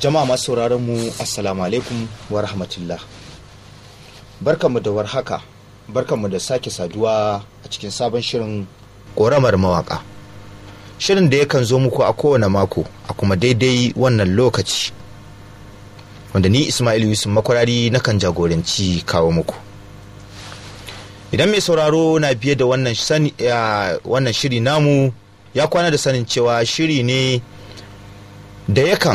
jama'a masu sauraron mu assalamu alaikum wa rahmatullah barkanmu da warhaka barkanmu da sake saduwa a cikin sabon shirin ƙoramar mawaka shirin da yakan zo muku a kowane mako a kuma daidai wannan lokaci wanda ni ismail yusuf makwarari nakan jagoranci kawo muku idan mai sauraro na biye da wannan, wannan shiri namu ya kwana da sanin cewa shiri ne da yakan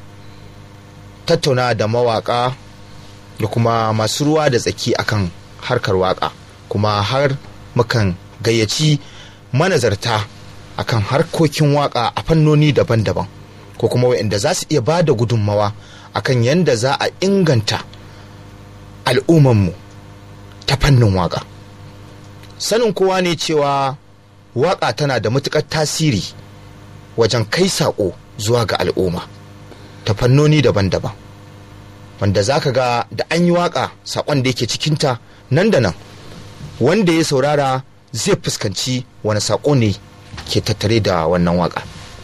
tattauna da mawaka da kuma masu ruwa da tsaki akan harkar waka kuma har mukan gayyaci manazarta akan harkokin waka a fannoni daban-daban ko kuma waɗanda za su iya ba da gudunmawa akan yadda za a inganta al'ummanmu ta fannin waka sanin kowa ne cewa waka tana da matuƙar tasiri wajen kai saƙo zuwa ga al'umma ta fannoni daban-daban wanda za ka ga da an yi waka saƙon da yake cikinta nan da nan wanda ya saurara zai fuskanci wani saƙo ne ke tattare da wannan waka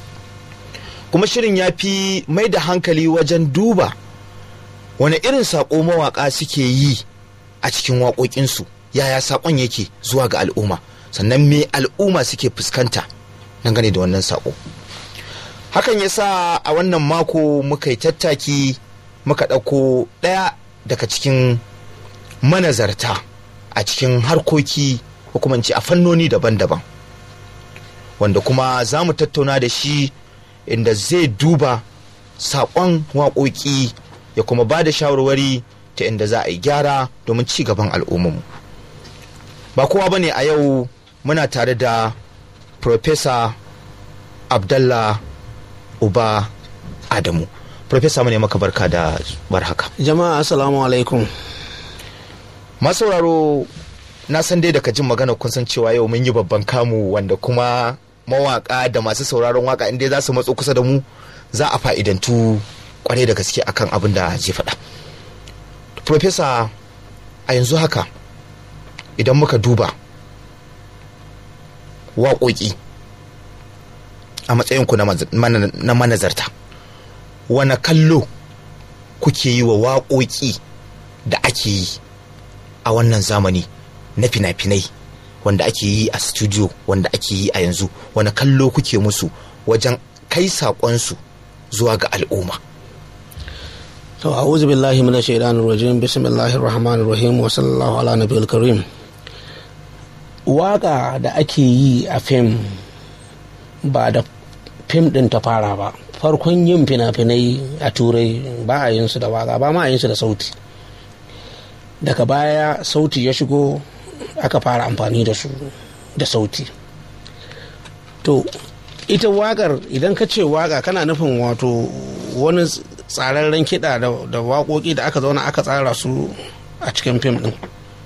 kuma shirin ya fi mai da hankali wajen duba wani irin saƙo mawaƙa suke yi a cikin waƙoƙinsu yaya saƙon yake zuwa ga al'umma sannan me al'umma suke fuskanta dangane da wannan saƙo hakan ya sa a wannan mako muka yi tattaki muka ɗauko ɗaya daga cikin manazarta a cikin harkoki hukumanci a fannoni daban-daban wanda kuma za mu tattauna da shi inda zai duba saƙon waƙoƙi ya kuma ba da shawarwari ta inda za a yi gyara domin ci gaban al'ummarmu ba kowa ba ne a yau muna tare da Profesa Abdallah Uba Adamu. Profesa mu ne maka barka da barhaka. Jama'a assalamu alaikum. Masauraro na san dai daga jin magana kun san cewa yau mun yi babban kamu wanda kuma mawaka da masu sauraron waka inda za su matso kusa da mu za a fa'idantu kwarai da gaske akan abin da zai faɗa. Profesa a yanzu haka idan muka duba waƙoƙi a matsayinku na manazarta wane kallo kuke yi wa waƙoƙi da ake yi a wannan zamani na fina-finai wanda ake yi a studio wanda ake yi a yanzu wane kallo kuke musu wajen kai saƙonsu zuwa ga al'umma to a'udhu billahi minash shaitanir rajim bismillahir rahmanir rahim wa sallallahu ala nabiyil karim waka da ake yi a fim ba da fim din ta fara ba farkon yin fina-finai a turai ba a yin su da waka ba ma a yin su da sauti daga baya sauti ya shigo aka fara amfani da su da sauti to ita wakar idan ka ce waka kana nufin wato wani tsararren kiɗa da waƙoƙi da aka zauna aka tsara su a cikin fim din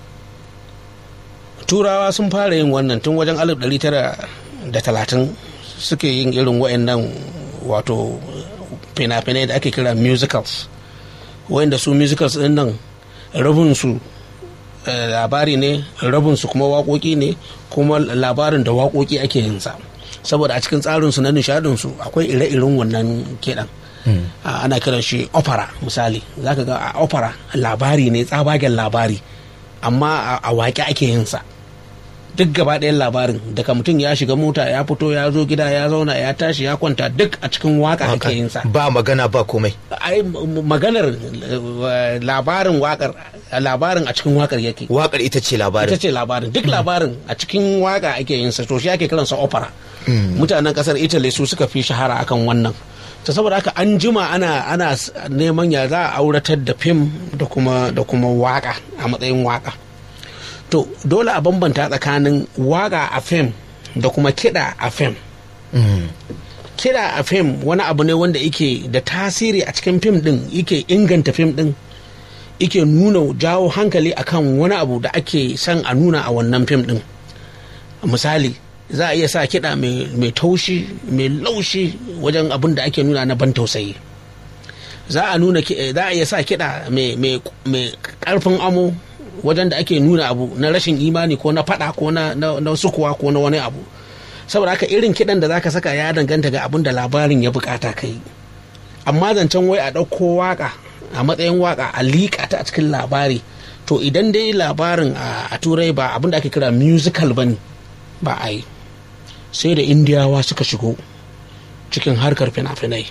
turawa sun fara yin wannan tun wajen 1930 suke yin irin wa'annan wato fina-finai da ake kira musicals wa'anda su musicals din nan rabinsu labari ne rabinsu kuma waƙoƙi ne kuma labarin da waƙoƙi ake yin sa saboda a cikin tsarinsu na nishadinsu akwai ire-iren wannan kiɗan ana kiran shi opera misali zaka ga a opera labari ne tsabagen labari amma a waƙe ake yin sa duk gaba ɗayan labarin daga mutum ya shiga mota ya fito ya zo gida ya zauna ya tashi ya kwanta duk a cikin waka ake yin sa ba magana ba komai ai maganar labarin wakar labarin a cikin wakar yake wakar ita ce labarin ita ce labarin duk labarin a cikin waka ake yin sa to shi ake kiransa opera mutanen kasar italy su suka fi shahara akan wannan ta saboda haka an jima ana ana neman ya za a auratar da fim da kuma da kuma waka a matsayin waka to dole a bambanta tsakanin waka a fim da kuma kiɗa a fim kiɗa a fim wani abu ne wanda yake da tasiri a cikin fim ɗin yake inganta fim ɗin yake nuna jawo hankali akan wani abu da ake son a nuna a wannan fim ɗin misali za a iya sa kiɗa mai taushi mai laushi wajen abin da ake nuna na ban tausayi za a nuna za a iya sa kiɗa mai ƙarfin amo wajen da ake nuna abu na rashin imani ko na fada ko na, na, na sukuwa ko na wani abu saboda haka irin kiɗan da zaka saka ya danganta ga abin da labarin ya bukata kai amma zancen wai a ɗauko waka a matsayin waka a liƙa ta a cikin labari to idan dai labarin a turai ba abinda ake kira musical bane ba a yi sai da indiyawa suka shigo cikin harkar fina-finai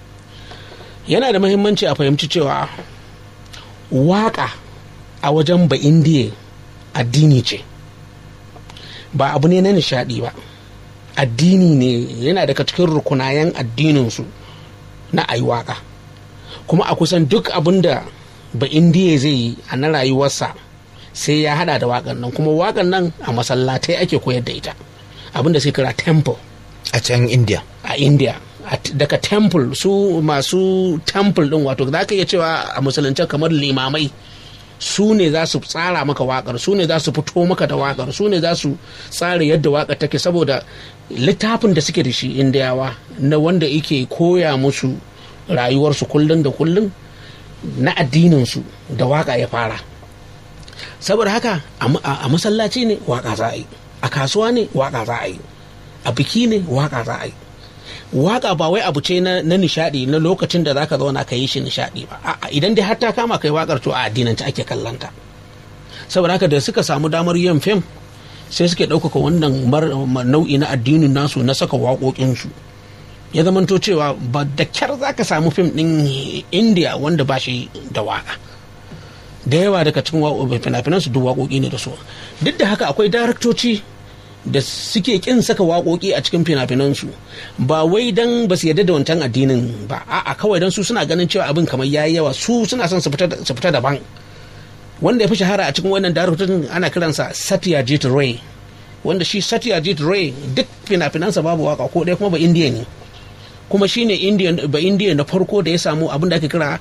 yana da mahimmanci a fahimci cewa waka a wajen ba indiya addini ce ba abu ne na nishadi ba addini ne yana daga cikin rukunayen addininsu na ayi waka kuma a kusan duk abin da ba indiya zai yi a na rayuwarsa sai ya hada da wakan nan kuma wakan nan a masallatai ake koyar da ita abin da sai kira temple a can india a india daga temple su masu temple din wato za ka iya cewa a musulunce kamar limamai su ne za su tsara maka wakar su ne za su fito maka da wakar su ne za su tsara yadda wakar take saboda littafin da suke da shi indiyawa na wanda yake koya musu rayuwarsu kullum da kullum na addininsu da waka ya fara saboda haka a masallaci ne waka za a yi a kasuwa ne waka za a yi a biki ne waka za a yi waka ba wai abu ce na, nishadi na lokacin da zaka zauna ka yi shi nishadi ba a'a idan dai har ta kama kai wakar to a addinance ake kallanta saboda haka da suka samu damar yin fim sai suke ɗaukaka wannan nau'i na addinin nasu na saka waƙoƙinsu ya zamanto cewa ba da kyar za ka samu fim ɗin india wanda ba shi da waka da yawa daga cikin fina-finan su duk waƙoƙi ne da su duk da haka akwai daraktoci da suke kin saka waƙoƙi a cikin fina-finansu ba wai dan ba su yarda da wancan addinin ba a'a kawai dan su suna ganin cewa abin kamar yayi yawa su suna son su fita daban wanda ya fi shahara a cikin wannan daraktorin ana kiransa Satyajit Ray wanda shi Satyajit Ray duk fina-finansa babu waka ko ɗaya kuma ba indiya ne kuma shine indian ba indiya na farko da ya samu abin da ake kira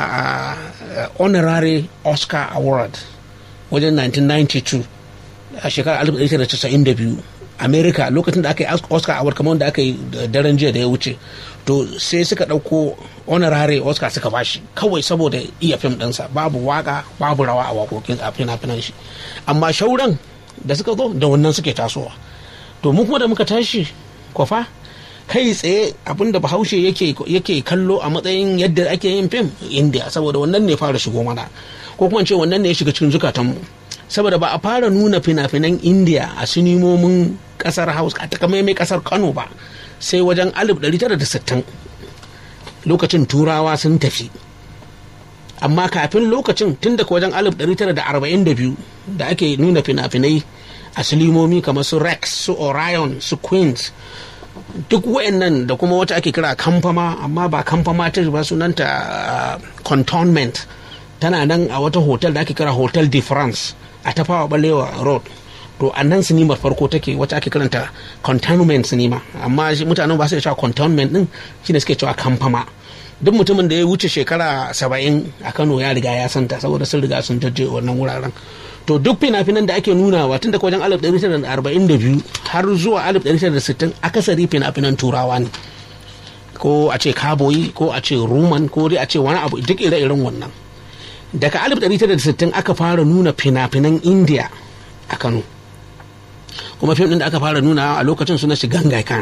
honorary oscar award wajen 1992 a shekarar 1992 america lokacin da aka yi oscar award kamar wanda aka yi daren jiya da ya wuce to sai suka ɗauko honorary oscar suka bashi kawai saboda iya fim ɗinsa babu waka babu rawa a waƙoƙin a fina-finan shi amma shauran da suka zo da wannan suke tasowa to mu kuma da muka tashi kwafa kai tsaye abinda bahaushe yake kallo a matsayin yadda ake yin fim india saboda wannan ne fara shigo mana ko kuma ce wannan ne ya shiga cikin zukatanmu saboda ba a fara nuna fina-finan india a sinimomin kasar hausa a takamaimai kasar kano ba sai wajen 1960 lokacin turawa sun tafi amma kafin lokacin tun daga wajen 1942 da ake nuna fina-finai a silimomi kamar su rex su orion su queens duk wayannan da kuma wata ake kira kamfama amma ba kamfama ta ba sunanta cantonment tana nan a wata hotel da ake kira hotel de france a tafawa balewa road to a nan sinimar farko take wacce ake kiranta cantonment sinima amma mutanen ba su da cewa cantonment din shine suke cewa kamfama duk mutumin da ya wuce shekara saba'in a kano ya riga ya santa saboda sun riga sun jajje wannan wuraren to duk fina-finan da ake nunawa tun daga wajen 1942 har zuwa 1960 akasari fina-finan turawa ne ko a ce kaboyi ko a ce roman ko dai a ce wani abu duk ire-iren wannan daga 1960 aka fara nuna fina-finan india a kano kuma fim din da aka fara nuna a lokacin suna shi gangai kan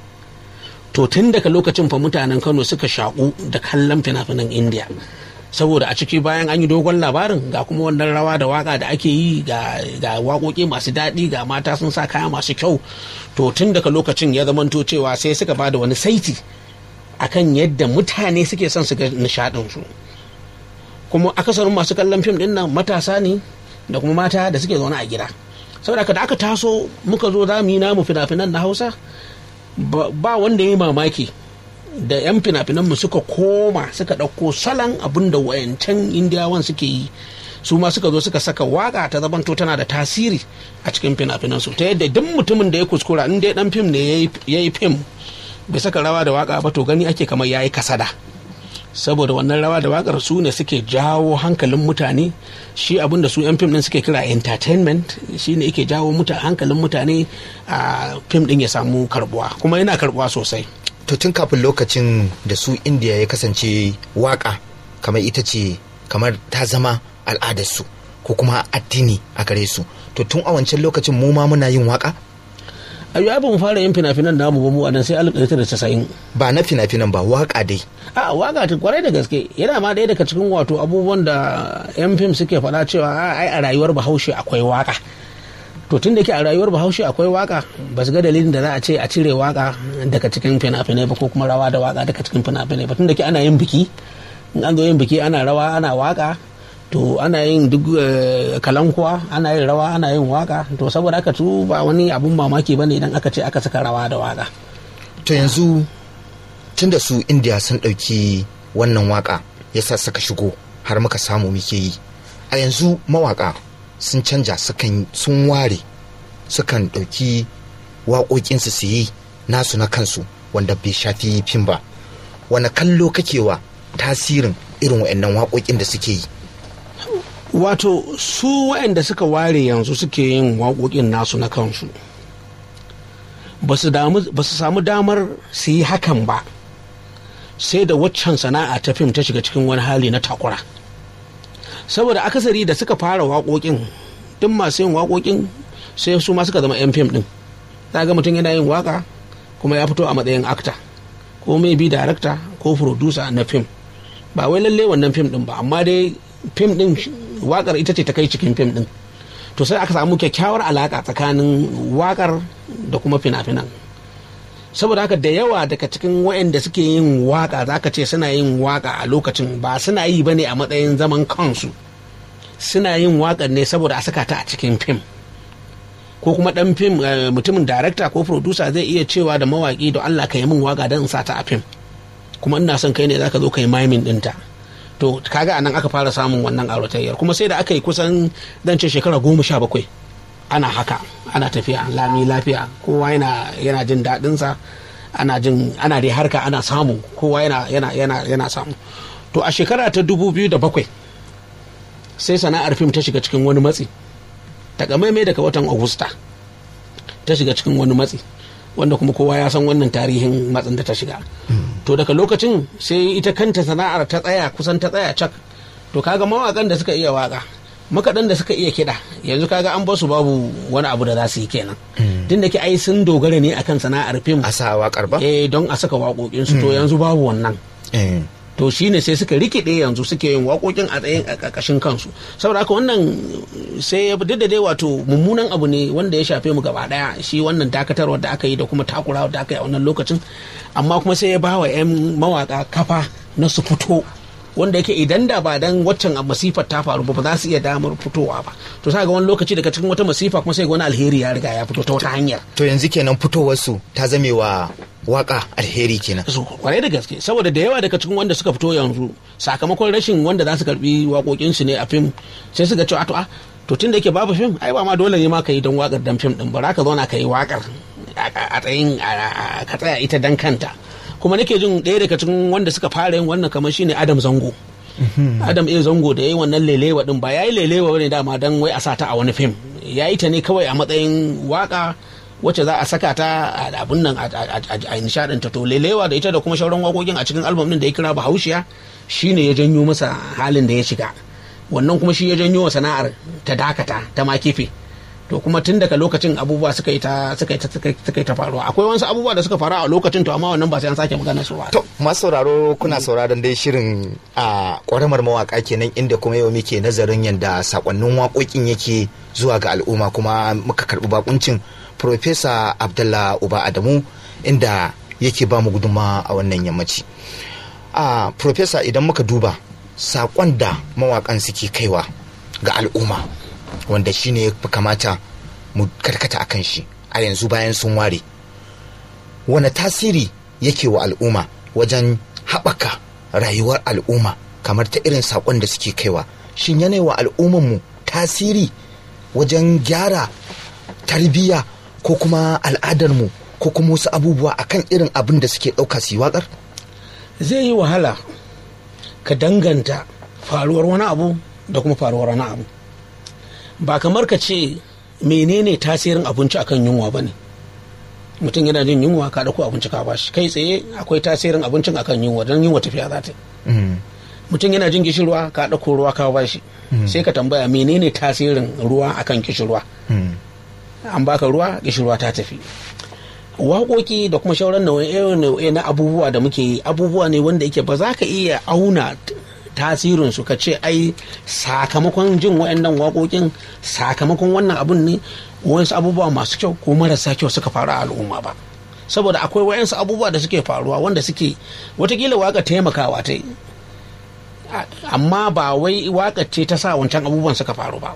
to tun daga lokacin fa mutanen kano suka shaƙu da kallon fina-finan india saboda a ciki bayan an yi dogon labarin ga kuma wannan rawa da waka da ake yi ga waƙoƙi masu daɗi ga mata sun sa kaya masu kyau to tun daga lokacin ya zamanto cewa sai suka ba da wani saiti akan yadda mutane suke son su ga nishaɗinsu kuma akasarin masu kallon fim ɗin nan matasa ne da kuma mata da suke zaune a gida saboda da aka taso muka zo za mu yi namu fina-finan na hausa ba wanda ya yi mamaki da 'yan fina-finanmu suka koma suka ɗauko salon abin da wayancan indiyawan suke yi su ma suka zo suka saka waka ta zamanto tana da tasiri a cikin fina-finansu ta yadda duk mutumin da ya kuskura in dai dan fim ne ya yi fim bai saka rawa da waka ba to gani ake kamar ya yi kasada saboda wannan rawa da wakar su ne suke jawo hankalin mutane shi abinda su 'yan fim din suke kira entertainment shi ne yake jawo hankalin mutane a fim din ya samu karbuwa kuma yana karbuwa sosai to tun kafin lokacin da su indiya ya kasance waka kamar ita ce kamar ta zama al'adarsu ko kuma addini a gare su to tun a wancan lokacin mu ma muna yin waka ayo ai ba mu fara yin fina-finan namu ba mu a nan sai 1990 ba na fina-finan ba waka dai a waka ta kwarai da gaske yana ma ɗaya daga cikin wato abubuwan da yan fim suke faɗa cewa ai a rayuwar bahaushe akwai waka to tun da ke a rayuwar bahaushe akwai waka ba su ga dalilin da za a ce a cire waka daga cikin fina-finai ba ko kuma rawa da waka daga cikin fina-finai ba tun da ke ana yin biki in an zo yin biki ana rawa ana waka to ana yin duk kalankuwa ana yin rawa ana yin waka to saboda haka tu ba wani abun mamaki bane idan aka ce aka saka rawa da waka to yanzu tunda su indiya sun ɗauki wannan waka yasa suka shigo har muka samu muke yi a yanzu mawaka sun canja sukan sun ware sukan ɗauki waƙoƙinsu su yi nasu na kansu wanda bai shafi fim ba wani kallo kake wa tasirin irin wa'annan waƙoƙin da suke yi wato su waɗanda suka ware yanzu suke yin waƙoƙin nasu na kansu ba su samu damar su yi hakan ba sai da waccan sana'a ta fim ta shiga cikin wani hali na takura saboda akasari da suka fara waƙoƙin duk masu yin waƙoƙin sai su ma suka zama 'yan fim ɗin za ga mutum yana yin waƙa kuma ya fito a matsayin akta ko mai bi darakta ko furodusa na fim ba wai lalle wannan fim ɗin ba amma dai fim ɗin waƙar ita ce ta kai cikin fim ɗin to sai aka samu kyakkyawar alaƙa tsakanin waƙar da kuma fina-finan saboda haka da yawa daga cikin waɗanda suke yin waƙa za ka ce suna yin waƙa a lokacin ba suna yi ba ne a matsayin zaman kansu suna yin waƙar ne saboda a saka ta a cikin fim ko kuma ɗan fim mutumin darakta ko producer zai iya cewa da mawaƙi da Allah ka yi min waƙa don in sa ta a fim kuma ina son kai ne za ka zo ka yi mimin ɗinta to kaga anan aka fara samun wannan auratayyar kuma sai da aka yi kusan zan ce shekara goma sha bakwai ana haka ana tafiya lami lafiya kowa yana yana jin daɗinsa ana jin ana dai harka ana samu kowa yana yana yana yana samu to a shekara ta dubu biyu da bakwai sai sana'ar fim ta shiga cikin wani matsi takamaimai daga watan agusta ta shiga cikin wani matsi wanda kuma kowa ya san wannan tarihin matsin da ta shiga to daga lokacin sai ita kanta sana'ar ta tsaya kusan ta tsaya cak to kaga mawakan da suka iya waka makaɗan da suka iya kiɗa yanzu kaga an basu babu wani abu da za su yi kenan tun da ke ai sun dogara ne akan sana'ar fim a sa waƙar ba eh don a saka waƙoƙinsu to yanzu babu wannan to shine sai suka rikide yanzu suke yin waƙoƙin a tsayin a ƙarƙashin kansu saboda haka wannan sai duk da dai wato mummunan abu ne wanda ya shafe mu gaba daya shi wannan dakatarwa da aka yi da kuma takurawa da aka yi a wannan lokacin amma kuma sai ya ba wa 'yan mawaka kafa na su fito wanda yake idan da ba dan waccan masifar ta faru ba za su iya damar fitowa ba to sai ga wani lokaci daga cikin wata masifa kuma sai ga wani alheri ya riga ya fito ta wata hanyar to yanzu kenan fitowar su ta zame wa waka alheri kenan su kwarai da gaske saboda da yawa daga cikin wanda suka fito yanzu sakamakon rashin wanda za su karbi waƙoƙin su ne a fim sai su ga cewa to a to tun da yake babu fim ai ba ma dole ne ma ka yi don waƙar dan fim din ba za ka zauna ka yi waƙar a tsayin ka tsaya ita dan kanta kuma nake jin ɗaya daga cikin wanda suka fara yin wannan kamar shine Adam Zango Adam A Zango da yayi wannan lelewa din ba yayi lelewa ne dama dan wai a sa ta a wani fim yayi ta ne kawai a matsayin waka wacce za a saka ta a abun nan a nishadin ta to lelewa da ita da kuma shauran wakokin a cikin album din da ya kira Bahaushiya shine ya janyo masa halin da ya shiga wannan kuma shi ya janyo wa sana'ar ta dakata ta ma kife to kuma tun daga lokacin abubuwa suka yi ta suka yi ta suka yi ta faruwa akwai wasu abubuwa da suka faru a lokacin to amma wannan ba sai an sake magana su ba to masu sauraro kuna sauraron dai shirin a ƙwaramar mawaka kenan inda kuma yau muke nazarin yadda sakonnin waƙoƙin yake zuwa ga al'umma kuma muka karɓi bakuncin Profesa Abdullah Uba Adamu inda yake ba mu gudunma a wannan yammaci a Profesa idan muka duba sakon da mawakan suke kaiwa ga al'umma wanda shi ne ya kamata mu karkata a kan shi a yanzu bayan sun ware wane tasiri yake wa al'umma wajen haɓaka rayuwar al'umma kamar ta irin saƙon da suke kaiwa shin yana wa al'ummanmu tasiri wajen gyara tarbiyya ko kuma al'adarmu ko kuma wasu abubuwa akan irin abin da suke ɗauka su yi waƙar zai yi wahala ka danganta faruwar wani abu da kuma faruwar wani abu ba kamar ka ce menene tasirin abinci akan yunwa ba ne mutum yana jin yunwa ka dauko abinci ka bashi kai tsaye akwai tasirin abincin akan yunwa don yunwa tafiya za ta mutum yana jin gishirwa ka dauko ruwa ka bashi sai ka tambaya menene tasirin ruwa akan gishirwa an baka ruwa gishirwa ta tafi waƙoƙi da kuma shauran nau'e na abubuwa da muke yi abubuwa ne wanda yake ba za ka iya auna tasirinsu ka ce ai sakamakon jin waɗannan waƙoƙin sakamakon wannan abun ne wasu abubuwa masu kyau ko marasa kyau suka faru a al'umma ba saboda akwai wayansu abubuwa da suke faruwa wanda suke watakila waka taimakawa ta yi amma ba wai waka ce ta sa wancan abubuwan suka faru ba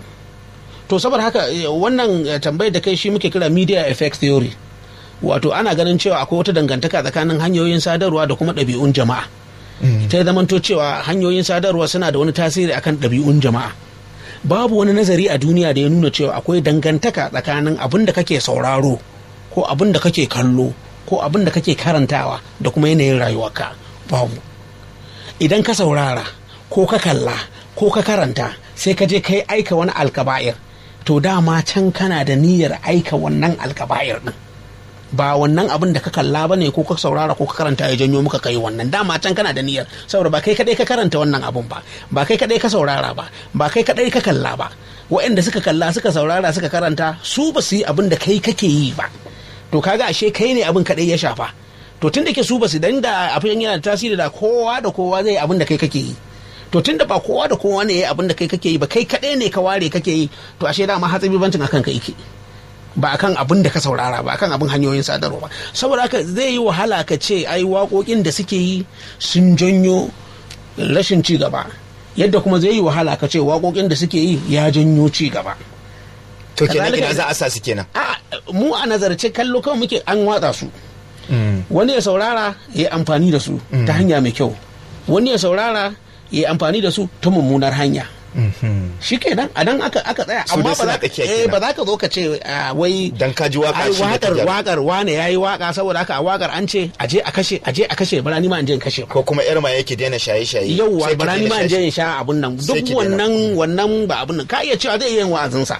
to saboda haka wannan tambayar da kai shi muke kira media effect theory wato ana ganin cewa akwai wata dangantaka tsakanin hanyoyin sadarwa da kuma ɗabi'un jama'a ta zamanto cewa hanyoyin sadarwa suna da wani tasiri akan ɗabi'un jama'a babu wani nazari a duniya da ya nuna cewa akwai dangantaka tsakanin abin da kake sauraro ko abin da kake kallo ko abin da kake karantawa da kuma yanayin rayuwarka babu idan ka saurara ko ka kalla ko ka karanta sai ka je kai aika wani alkaba'ir to dama can kana da niyyar aika wannan alkaba'ir din ba wannan abin da ka kalla ba ne ko ka saurara ko ka karanta ya janyo muka kai wannan dama can kana da niyyar saboda ba kai kadai ka karanta wannan abun ba ba kai kadai ka saurara ba ba kai kadai ka kalla ba waɗanda suka kalla suka saurara suka karanta su ba su yi abin da kai kake yi ba to kaga ashe kai ne abin kadai ya shafa to tun da ke su ba su dan da abin yana da tasiri da kowa da kowa zai abin da kai kake yi to tun da ba kowa da kowa ne ya abin da kai kake yi ba kai kadai ne ka ware kake yi to ashe dama hatsabi bancin akan ka yake ba akan abin da ka saurara ba akan abin hanyoyin sadarwa ba saboda haka zai yi wahala ka ce ai waƙoƙin da suke yi sun janyo rashin ci gaba yadda kuma zai yi wahala ka ce waƙoƙin da suke yi ya janyo ci gaba to kenan ina za a sa su kenan a mu a nazarce kallo kawai muke an watsa su wani ya saurara ya amfani da su ta hanya mai kyau wani ya saurara ya amfani da su ta mummunar hanya shi kenan a nan aka aka tsaya Su amma dai ba suna za ka tsakiya eh kenan. ba za ka zo ka ce ah, wai Dan ka ji waka ai, shi ne ta wakar gyara. wakar wane yayi waka saboda haka a wakar an ce aje a kashe aje a kashe bara ni ma in je in kashe ba ko kuma yar ma yake daina shaye-shaye yauwa sai ki bara ni daina ma in je shaye- in sha abun nan Sai duk ki daina. wannan wannan ba abun nan ka iya cewa zai iya yin wa'azinsa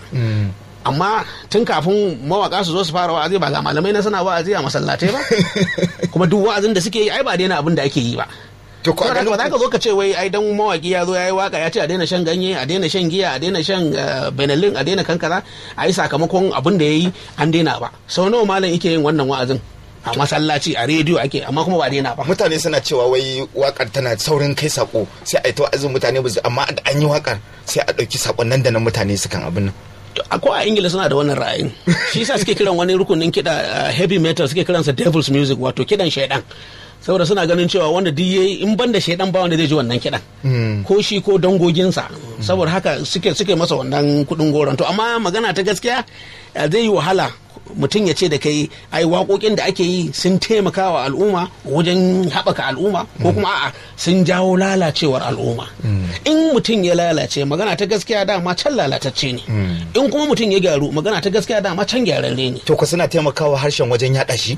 amma tun kafin mawaka su zo su fara wa'azi ba ga malamai na suna wa'azi a masallatai ba kuma duk wa'azin da suke yi ai ba daina abin da ake yi ba to ko a saboda haka ba za ganin ka zo ka ce wai ai dan mawaki ya zo ya yi waka ya ce a daina shan ganye a daina shan giya a daina shan eh, benelin a daina kankara a yi sakamakon abin da ya yi an daina ba sau nawa malam yake yin wannan wa'azin a masallaci a rediyo ake amma kuma ba daina ba mutane suna cewa wai wakar tana saurin kai sako sai a yi ta wa'azin mutane ba su amma da an yi wakar sai a ɗauki sakon nan da nan mutane sukan abin nan ko a ingila suna da wannan ra'ayin shi yasa suke kiran wani rukunin kiɗa uh, heavy metal suke kiransa devil's music wato kiɗan shaidan saboda suna ganin cewa wanda duk yayi in ban da shaidan ba wanda zai ji wannan kiɗan ko shi ko dangoginsa saboda haka suke suke masa wannan kuɗin goron to amma magana ta gaskiya uh, zai yi wahala mutum ya ce da kai ai waƙoƙin da ake yi sun taimaka wa al'umma wajen haɓaka al'umma ko kuma a'a sun jawo lalacewar al'umma in mutum ya lalace magana ta gaskiya dama can lalatacce ne in kuma mutum ya gyaru magana ta gaskiya dama can gyararre ne to ku suna taimakawa harshen wajen yaɗa shi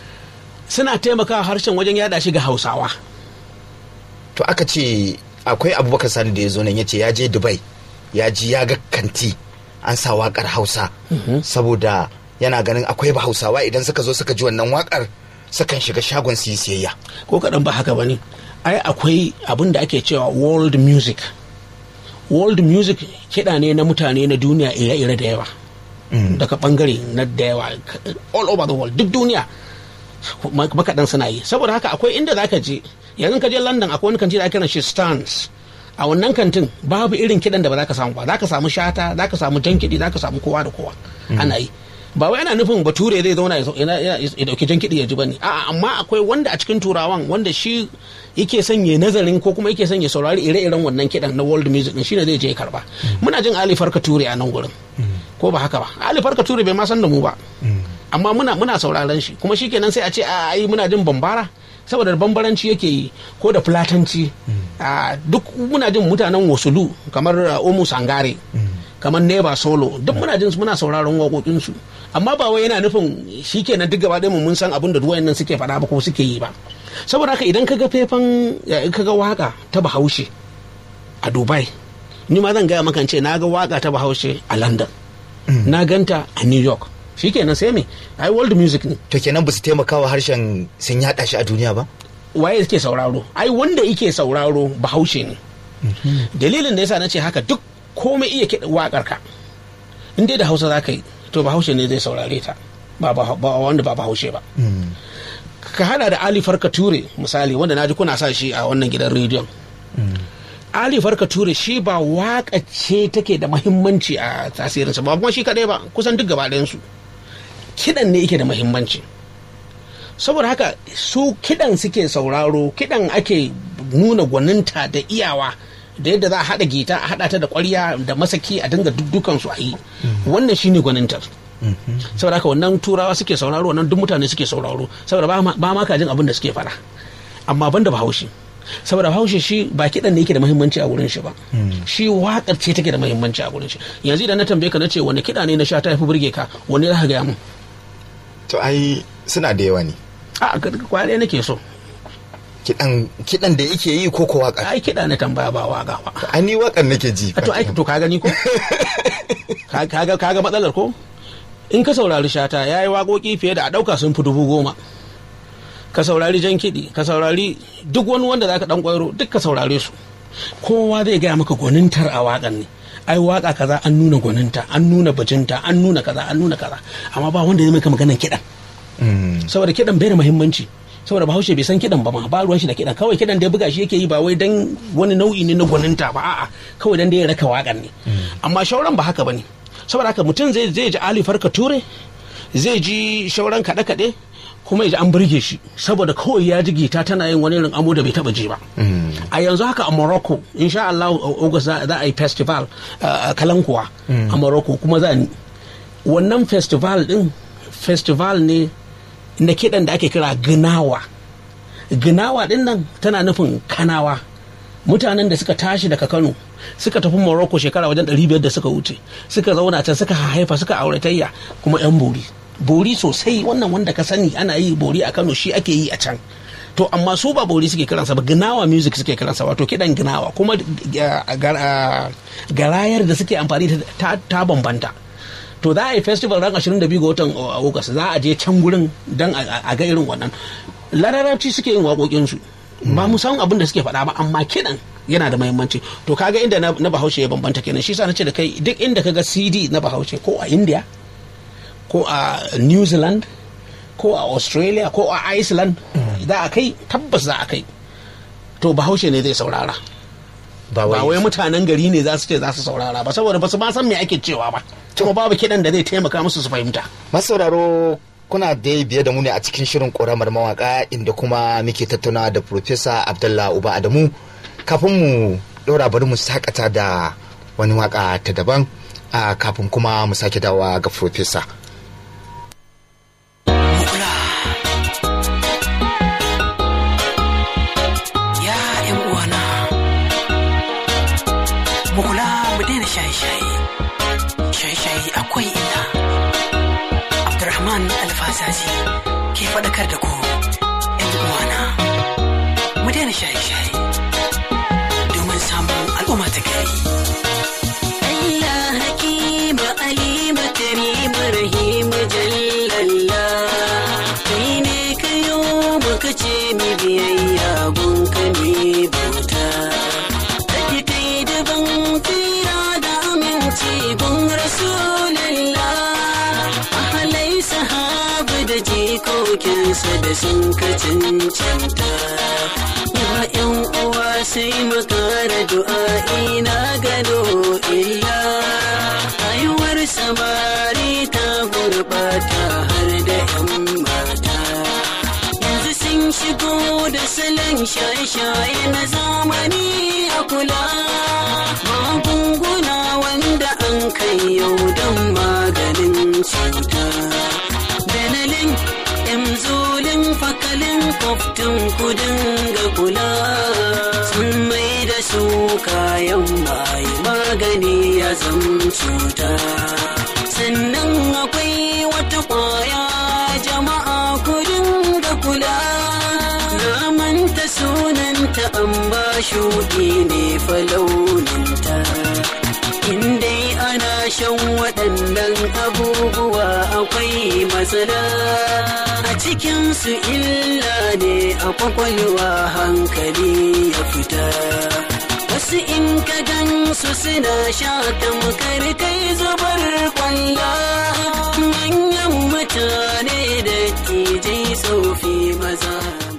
suna taimakawa harshen wajen yada shi ga hausawa to aka ce akwai abubakar sani da ya zo nan ya ce ya je dubai ya ji ya ga kanti an sa wakar hausa saboda yana ganin akwai ba hausawa idan suka zo suka ji wannan wakar sukan shiga shagon su yi siyayya ko kaɗan ba haka ba ne ai akwai abin da ake cewa world music world music kiɗa ne na mutane na duniya ire-ire da yawa daga ɓangare na da yawa all over the world duk duniya ma- makaɗan suna yi saboda haka akwai inda za ka je yanzu ka je london akwai wani kanti da ake kiran shi stans a wannan kantin babu irin kiɗan da ba za ka samu ba za ka samu shata za ka samu jan kiɗi za ka samu kowa da kowa ana yi ba wai ana nufin bature zai zauna ya zo- yana- yana- ya dauki jan kiɗi ya ji bane a'a amma akwai wanda a cikin turawan wanda shi yake son ya nazarin ko kuma yake son ya saurari ire-iren wannan kiɗan na world music din shine zai je ya karba muna jin Ali Farka Ture a nan gurin ko ba haka ba Ali Farka Ture bai ma san da mu ba amma muna muna sauraron shi kuma shikenan sai a ce a ai muna jin bambara saboda bambaranci yake yi ko da fulatanci a duk muna jin mutanen wasulu kamar uh, omu sangare kamar neba solo duk muna jin su muna sauraron waƙoƙinsu amma ba wai yana nufin shikenan duk gaba ɗaya mu mun san abin da duwayen nan suke faɗa ba ko suke yi ba saboda haka idan kaga faifan in kaga waka ta bahaushe a dubai ni ma zan gaya maka in ce na ga waka ta bahaushe a london na ganta a new york shikenan sai me ai world music ne to kenan ba su taimakawa harshen sun yaɗa shi a duniya ba waye yake sauraro ai wanda yake sauraro bahaushe ne dalilin da yasa na ce haka duk komai iya kiɗa waƙar ka in dai da hausa za ka yi to bahaushe ne zai saurare ta ba ba- ba wanda ba bahaushe ba ka hada da ali farka ture misali wanda naji kuna sa shi a wannan gidan rediyon ali farka ture shi ba waka ce take da mahimmanci a tasirinsa ba kuma shi kadai ba kusan duk gaba ɗayansu kidan ne yake da mahimmanci saboda haka su kidan suke sauraro kidan ake nuna gwaninta da iyawa da yadda za a haɗa gita a haɗa ta da ƙwarya da masaki a dinga dukkan su a yi wannan shine gwanintar saboda haka wannan turawa suke sauraro wannan duk mutane suke sauraro saboda ba ma- ba ma ka jin abin da suke faɗa amma banda bahaushe saboda bahaushe shi ba kiɗan ne yake da muhimmanci a wurin shi ba shi waƙar ce take da muhimmanci a wurin shi yanzu idan na tambaye ka na ce wani kiɗa ne na sha ta fi burge ka wani za ka gaya mun to ai suna da yawa ne a kwaya nake so kidan kidan da yake yi ko ko waka ai kiɗa na tambaya ba waga ba ai ni wakan nake ji a to ai to ka gani ko Ka- kaga kaga matsalar ko in ka saurari shata yayi waƙoƙi fiye da a ɗauka sun fi dubu goma ka saurari jan kiɗi ka saurari duk wani wanda zaka dan kwairo duk ka saurare su kowa zai gaya maka gwanintar a waƙan ne ai waƙa kaza an nuna gwaninta an nuna bajinta an nuna kaza an nuna kaza amma ba wanda zai maka maganan kiɗan Mm. saboda kiɗan bai da muhimmanci saboda bahaushe bai san kiɗan ba ma ba ruwan shi da kiɗan kawai kiɗan da ya buga shi yake yi ba wai dan wani nau'i ne na gwaninta ba a'a kawai dan da ya raka waƙan ne amma shauran ba haka bane saboda haka mutum zai zai ji Ali Farka Ture zai ji shauran kaɗe kaɗe kuma ya ji an burge shi saboda kawai ya ji gita tana yin wani irin amo da bai taɓa ji ba a yanzu haka a Morocco insha Allah August za za a yi festival uh, kalankuwa a Morocco kuma za ni wannan festival din festival ne na kiɗan da ake kira ginawa ginawa din nan tana nufin kanawa mutanen da suka tashi daga kano suka tafi morocco shekara wajen 500 da suka wuce suka zauna can suka haifa suka auratayya kuma yan bori bori sosai wannan wanda ka sani ana yi bori a kano shi ake yi a can to amma su ba bori suke kiransa ba ginawa music suke kiransa wato kiɗan ginawa kuma uh, gar- uh, garayar da suke amfani da ta, ta bambanta to za a yi festival ran 22 ga watan agusta za a je can gurin don a ga irin wannan larabci suke yin waƙoƙinsu ba mu san abin da suke faɗa ba amma kiɗan yana da mahimmanci to kaga inda na, na bahaushe ya bambanta kenan shi sa na ce da kai duk inda kaga cd na bahaushe ko a india ko a new zealand ko a australia ko a iceland za a kai tabbas za a kai to bahaushe ne zai saurara ba ba wai mutanen gari ne za su ce za su saurara ba saboda ba su ma san me ake cewa ba kuma babu kiɗan da zai taimaka musu su fahimta masauraro kuna da biye da mu ne a cikin shirin ƙoramar mawaka inda kuma muke tattauna da Profesa Abdullah Uba Adamu kafin mu ɗora bari mu sakata da wani waka ta daban a kafin kuma mu sake dawa ga Profesa. Ya ‘yan uwana, mu kula mu daina shaye-shaye, shaye-shaye akwai illa. Abdurrahman Alfazazi ke faɗakar da ku ‘yan uwana, mu daina shaye-shaye domin samun al'umma ta gari. Allah hakima alima karima rahima jallalla kai ne kayo muka ce mi biyayya gunka ne bauta Kaji kai daban tira da aminci gun rasulallah ahalai sahaba da jikokinsa da sun ka cancanta ya yan uwa sai mu kara du'a'i na gado illa rayuwar samari ta gurbata har da yan mata yanzu sun shigo da salon shaye-shaye na zamani a kula magunguna wanda an kai yau don maganin cuta benelin emzolin fakalin koftin kudin ga kula sun mai da su kayan mai magani ya zam cuta sannan akwai wata kwaya jama'a kudin ga kula na manta sunanta an ba shuɗi ne falauninta in dai ana shan waɗannan abubuwa akwai matsala a cikinsu illa ne a kwakwalwa hankali ya fita wasu in ka gan su su suna sha tamkar kai zubar kwalla manyan mutane da tijai tsofi maza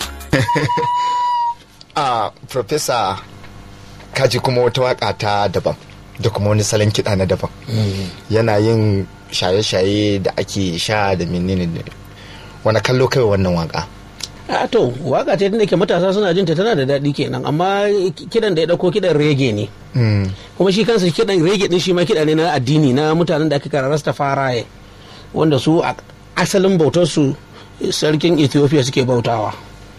a professor kaji kuma wata waka ta daban da kuma wani salon kiɗa na daban yana yin shaye-shaye da ake sha da menene ne wani kallo kai wannan waka a to waka ce da ke matasa suna jinta tana da daɗi kenan amma kidan da ya ɗauko kidan rege ne Mm. kuma shi kansa kidan rege din shi ma kiɗa ne na addini na mutanen da aka kara rastafaraye wanda su a asalin bautar su sarkin ethiopia suke bautawa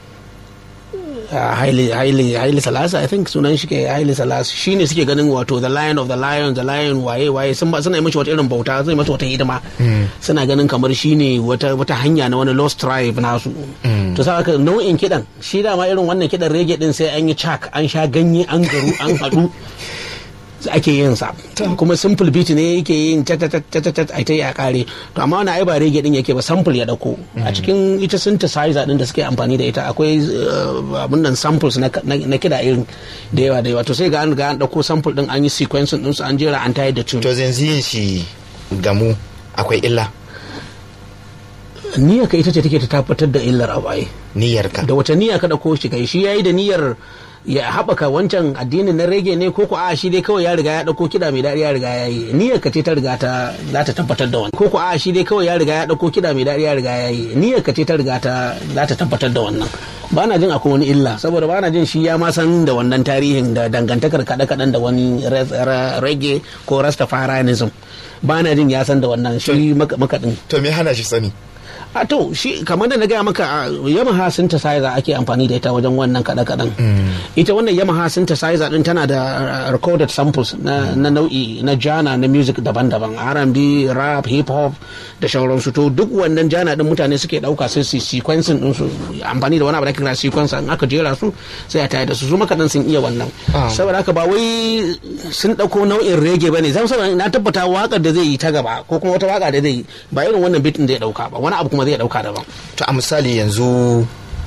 Ah, Haile Haile Haile Salasa I think sunan shi ke Haile Salasa shine suke ganin wato the lion of the lion the lion waye waye sun ba suna yi mashi wata irin bauta zai masa wata hidima suna ganin kamar shine wata wata hanya na wani lost tribe nasu to sa haka nau'in kidan shi dama irin wannan kidan rege din sai an yi chak an sha ganye an garu an haɗu ake yin sa kuma simple beat ne yake yin ta ta ta ta ta ta ta a kare to amma wani ai ba rege din yake ba sample ya dauko a cikin ita synthesizer din da suke amfani da ita akwai uh, abun nan samples na na na kida irin da yawa da yawa to sai ga an ga an dauko sample din an yi sequencing din su an jera an tayar da tune to yanzu yin shi gamu akwai illa niyyar ka ita ce take ta tabbatar da illar abu ai niyyarka da wata niyya ka dauko shi kai shi yayi da niyyar ya haɓaka wancan addinin na rege ne ko ko a shi dai kawai ya riga ya dauko kiɗa mai daɗi ya riga ya yi niyyar ka ce ta riga ta za ta tabbatar da wannan ko ko a shi dai kawai ya riga ya dauko kiɗa mai daɗi ya riga ya yi niyyar ka ce ta riga ta za ta tabbatar da wannan ba na jin akwai wani illa saboda ba na jin shi ya ma san da wannan tarihin da dangantakar kaɗe-kaɗen da wani re- re- rege ko rastafarianism ba na jin ya san da wannan shi maka- makaɗin to me hana shi sani a to shi kamar da na gaya maka a yamaha synthesizer ake amfani da ita wajen wannan kada kadan ita wannan yamaha synthesizer din tana da uh, recorded samples na, na nau'i na jana na music daban-daban R&B rap hip hop da sauransu to duk wannan jana din mutane suke dauka sai su sequencing din su amfani da wani abu da ake kira sequencer in aka jera su sai a tayar da su su makadan sun iya wannan Ah. saboda haka ba wai sun dauko nau'in reggae bane zan saboda na tabbata wakar da zai yi ta gaba ko kuma wata waka da zai yi ba irin wannan beat din da ya dauka ba wani abu kuma zai dauka daban to a misali yanzu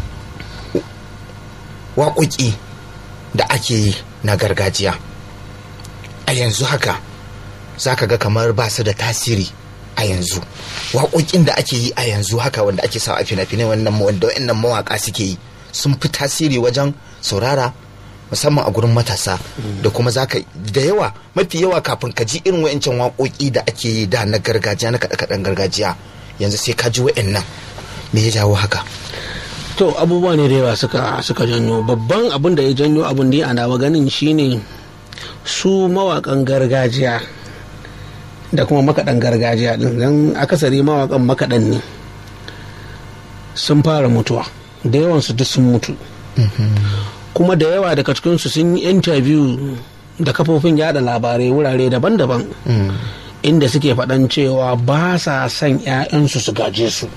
waƙoƙi da ake yi na gargajiya a yanzu haka za ka ga kamar ba su da tasiri a yanzu waƙoƙin da ake yi a yanzu haka wanda ake sa a fina-finai wannan wanda wa'annan mawaƙa suke yi sun fi tasiri wajen saurara musamman a gurin matasa da kuma zaka da yawa mafi yawa kafin ka ji irin wa'ancan waƙoƙi da ake yi da na gargajiya na kaɗe-kaɗen gargajiya yanzu sai ka ji wa'annan me ya jawo haka to abubuwa ne da yawa suka suka janyo babban abin da ya janyo abin da ana ganin shine su mawakan gargajiya da kuma makaɗan gargajiya din dan akasari mawakan makaɗan ne sun fara mutuwa da yawansu duk sun mutu kuma da yawa daga cikinsu sun yi interview da kafofin yada labarai wurare daban-daban inda suke faɗan cewa ba sa son 'ya'yansu su gaje su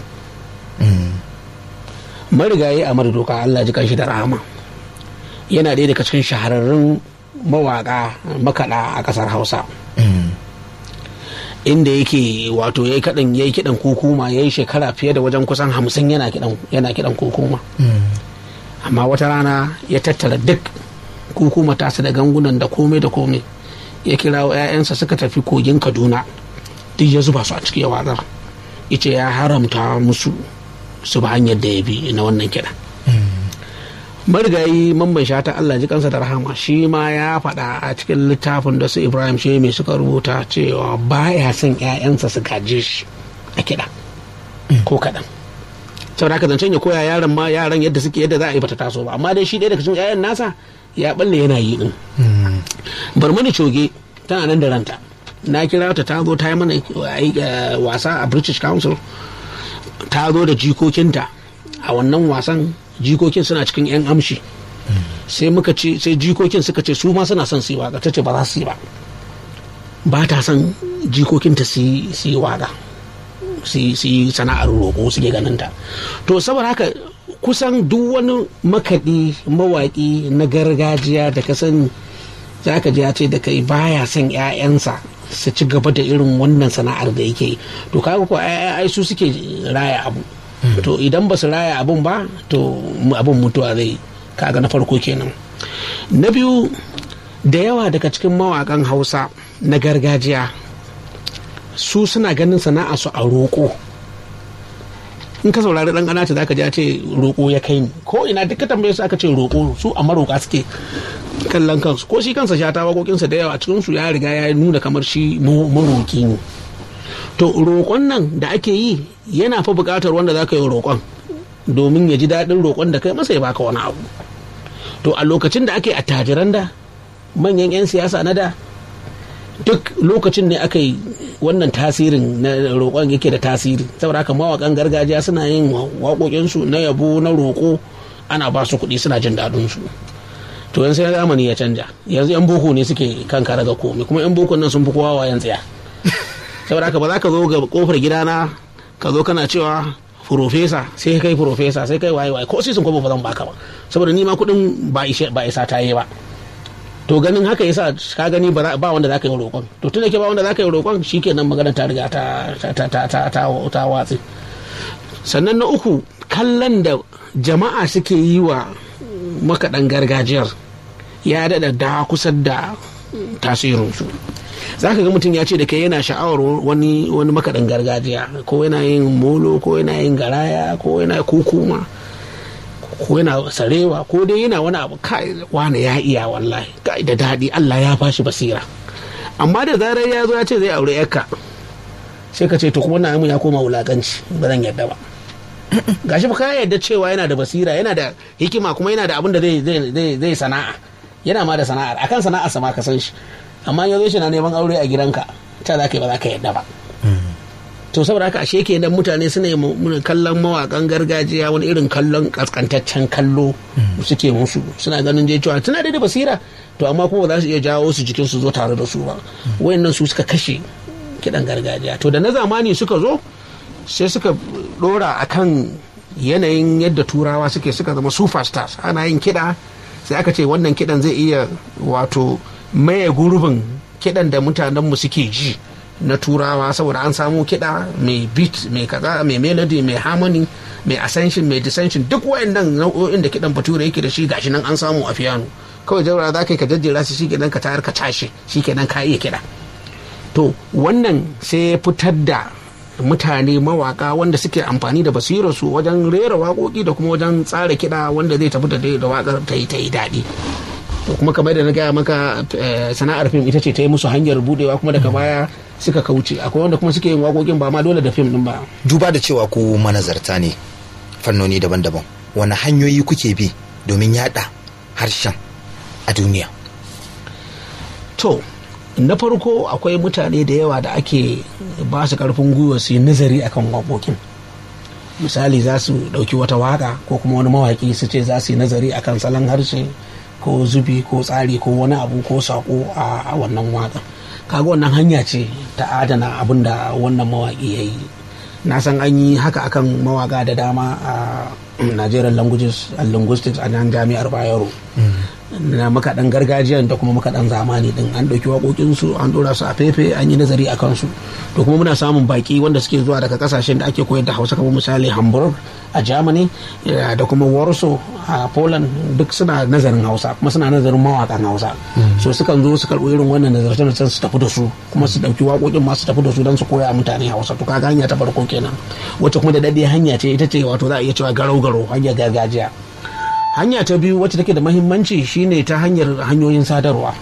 marigayi a doka Allah ji kanshi da rahama yana ɗaya daga cikin shahararrun mawaƙa makaɗa a ƙasar hausa inda yake wato ya yi kaɗan ya yi kiɗan kukuma ya yi shekara fiye da wajen kusan hamsin yana kiɗan yana kiɗan kukuma amma wata rana ya tattara duk kukuma tasa da gangunan da komai da komai ya kira wa 'ya'yansa suka tafi kogin kaduna duk ya zuba su a cikin watsar ice ya haramta musu su ba hanyar da ya bi na wannan kiɗa marigayi mamban shata Allah ji kansa da rahama shi ma ya faɗa a cikin littafin da su Ibrahim Shemi suka rubuta cewa baya son 'ya'yansa su gaje shi a kiɗa ko kaɗan saboda haka zancen ya koya yaran ma yaran yadda suke yadda za a yi bata taso ba amma dai shi ɗaya daga cikin 'ya'yan nasa ya balle yana yi din barmani coge tana nan da ranta na kira ta ta zo ta yi mana wasa a British Council ta zo da jikokinta a wannan wasan jikokin suna cikin 'yan amshi sai muka ce sai jikokin suka ce su ma suna son su yi waka ta ce ba za su yi ba ba ta son jikokinta su yi waka su yi sana'ar roƙo suke ganin ta to saboda haka kusan duk wani makaɗi mawaƙi na gargajiya da ka sani za ka ji ya ce da kai baya son 'ya'yansa su ci gaba da irin wannan sana'ar da yake yi to kaga ko ai su suke raya abu to idan ba su raya abun ba to abun mutuwa zai kaga na farko kenan na biyu da yawa daga cikin mawakan hausa na gargajiya su suna ganin sana'a su a roƙo in ka saurari dan ƙanata zaka ji a ce roƙo ya kai ni ko ina duk ka tambaye su aka ce roƙo su a maroƙa suke kallon kansu ko shi kansa shata waƙoƙinsa da yawa cikin su ya riga ya nuna kamar shi maroƙi ne to roƙon nan da ake yi yana fa buƙatar wanda zaka yi roƙon domin ya ji daɗin roƙon da kai masa ya baka wani abu to a lokacin da ake attajiran da manyan 'yan siyasa na da duk lokacin ne aka yi wannan tasirin na roƙon yake da tasiri saboda haka mawaƙan gargajiya suna yin waƙoƙinsu na yabo na roƙo ana ba su kuɗi suna jin daɗin su to yanzu sai zamani ya canja yanzu yan boko ne suke kan kara ga komai kuma yan boko nan sun fi kowa wayan tsaya saboda haka ba za ka zo ga kofar gidana ka zo kana cewa furofesa sai kai furofesa sai kai waye waye ko sai sun kuma ba zan baka ba saboda ni ma kuɗin ba isa ta yi ba to ganin haka yasa ka gani ba wanda za ka yi roƙon to tun da ke ba wanda za ka yi roƙon shikenan magana ta riga ta ta ta ta ta watsi sannan na uku kallon da jama'a suke yi wa makaɗan gargajiyar ya daɗa da kusa da tasirinsu za ka ga mutum ya ce da kai yana sha'awar wani wani makaɗan gargajiya ko yana yin molo ko yana yin garaya ko yana kukuma ko yana sarewa ko dai yana wani abu kai wani ya iya wallahi kai da daɗi Allah ya bashi basira amma da zarar ya zo ya ce zai aure yarka sai ka ce to kuma na ya koma wulakanci ba zan yadda ba gashi ba ka yadda cewa yana da basira yana da hikima kuma yana da abin da zai sana'a yana ma da sana'ar akan sana'ar sama ka san shi amma ya zo shi na neman aure a gidanka ta za ka yi ba za ka yadda ba to saboda haka ashe kenan mutane suna yi kallon mawakan gargajiya wani irin kallon kaskantaccen kallo suke musu suna ganin je cewa tana da basira to amma kuma za su iya jawo su jikin su zo tare da su ba wayannan su suka kashe kidan gargajiya to da na zamani suka zo sai suka dora akan yanayin yadda turawa suke suka zama superstars ana yin kiɗa sai aka ce wannan kiɗan zai iya wato maye gurbin kiɗan da mutanenmu suke ji na turawa saboda an samu kiɗa mai beat mai kaza mai melody mai harmony mai ascension mai dissension duk wayannan nau'o'in da kiɗan bature yake da shi gashi nan an samu a piano kawai jaura za ka yi ka jajjera su shi kenan ka tayar ka tashi shi kenan ka iya kiɗa to wannan sai ya fitar da mutane mawaka wanda suke amfani da basirarsu wajen rera waƙoƙi da kuma wajen tsara kiɗa wanda zai tafi da waƙar ta yi ta yi daɗi to kuma kamar da na gaya maka sana'ar fim ita ce ta yi musu hanyar budewa kuma daga baya suka kauce akwai wanda kuma suke yin waƙoƙin ba ma dole da fim din ba duba da cewa ku manazarta ne fannoni daban-daban wani hanyoyi kuke bi domin yada harshen a duniya to na farko akwai mutane da yawa da ake ba su karfin gwiwa su yi nazari akan waƙoƙin misali za su ɗauki wata waka ko kuma wani mawaƙi su ce za su yi nazari akan salon harshe ko zubi ko tsari ko wani abu ko sako a wannan waka kaga wannan hanya ce ta adana abin da wannan mawaƙi ya yi na san an yi haka akan mawaka da dama a nigerian languages and linguistics a nan jami'ar bayero na makaɗan gargajiya da kuma makaɗan zamani din an ɗauki waƙoƙinsu an ɗora su a fefe an yi nazari a kansu to kuma muna samun baƙi wanda suke zuwa daga ƙasashen da ake koyar da hausa kamar misali hamburg a germany da kuma warsaw a poland duk suna nazarin hausa kuma suna nazarin mawaƙan hausa so sukan zo su karɓi irin wannan nazarce su tafi da su kuma su ɗauki waƙoƙin masu tafi da su don su koya mutane hausa to kaga hanya ta farko kenan wacce kuma da daɗe hanya ce ita ce wato za a iya cewa garau garau hanyar gargajiya hanya ta biyu wacce take da mahimmanci shine ta hanyar hanyoyin sadarwa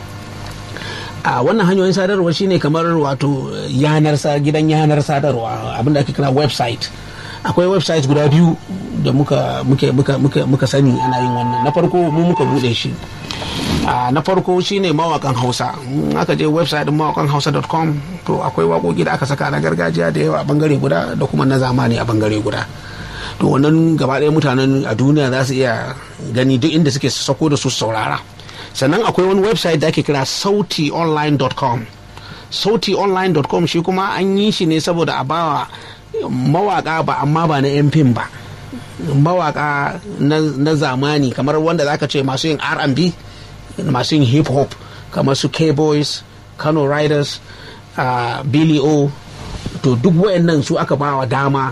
a wannan hanyoyin sadarwa shine kamar wato yanar gidan yanar sadarwa abinda ake kira website akwai website guda biyu da muka muke muka muka muka sani ana yin wannan na farko mu muka bude shi na farko shine mawakan hausa aka je website din mawakan hausa.com to akwai waƙoƙi da aka saka na gargajiya da yawa a bangare guda da kuma na zamani a bangare guda to wannan gaba ɗaya mutanen a duniya za su iya gani duk inda suke sako da su saurara sannan akwai wani website da ake kira sautionline.com sautionline.com shi kuma an yi shi ne saboda a bawa mawaka ba amma ba na yan fim ba mawaka na zamani kamar wanda zaka ce masu yin R&B masu yin hip hop kamar su K-Boys Kano Riders uh, Billy O to duk wayannan su aka bawa dama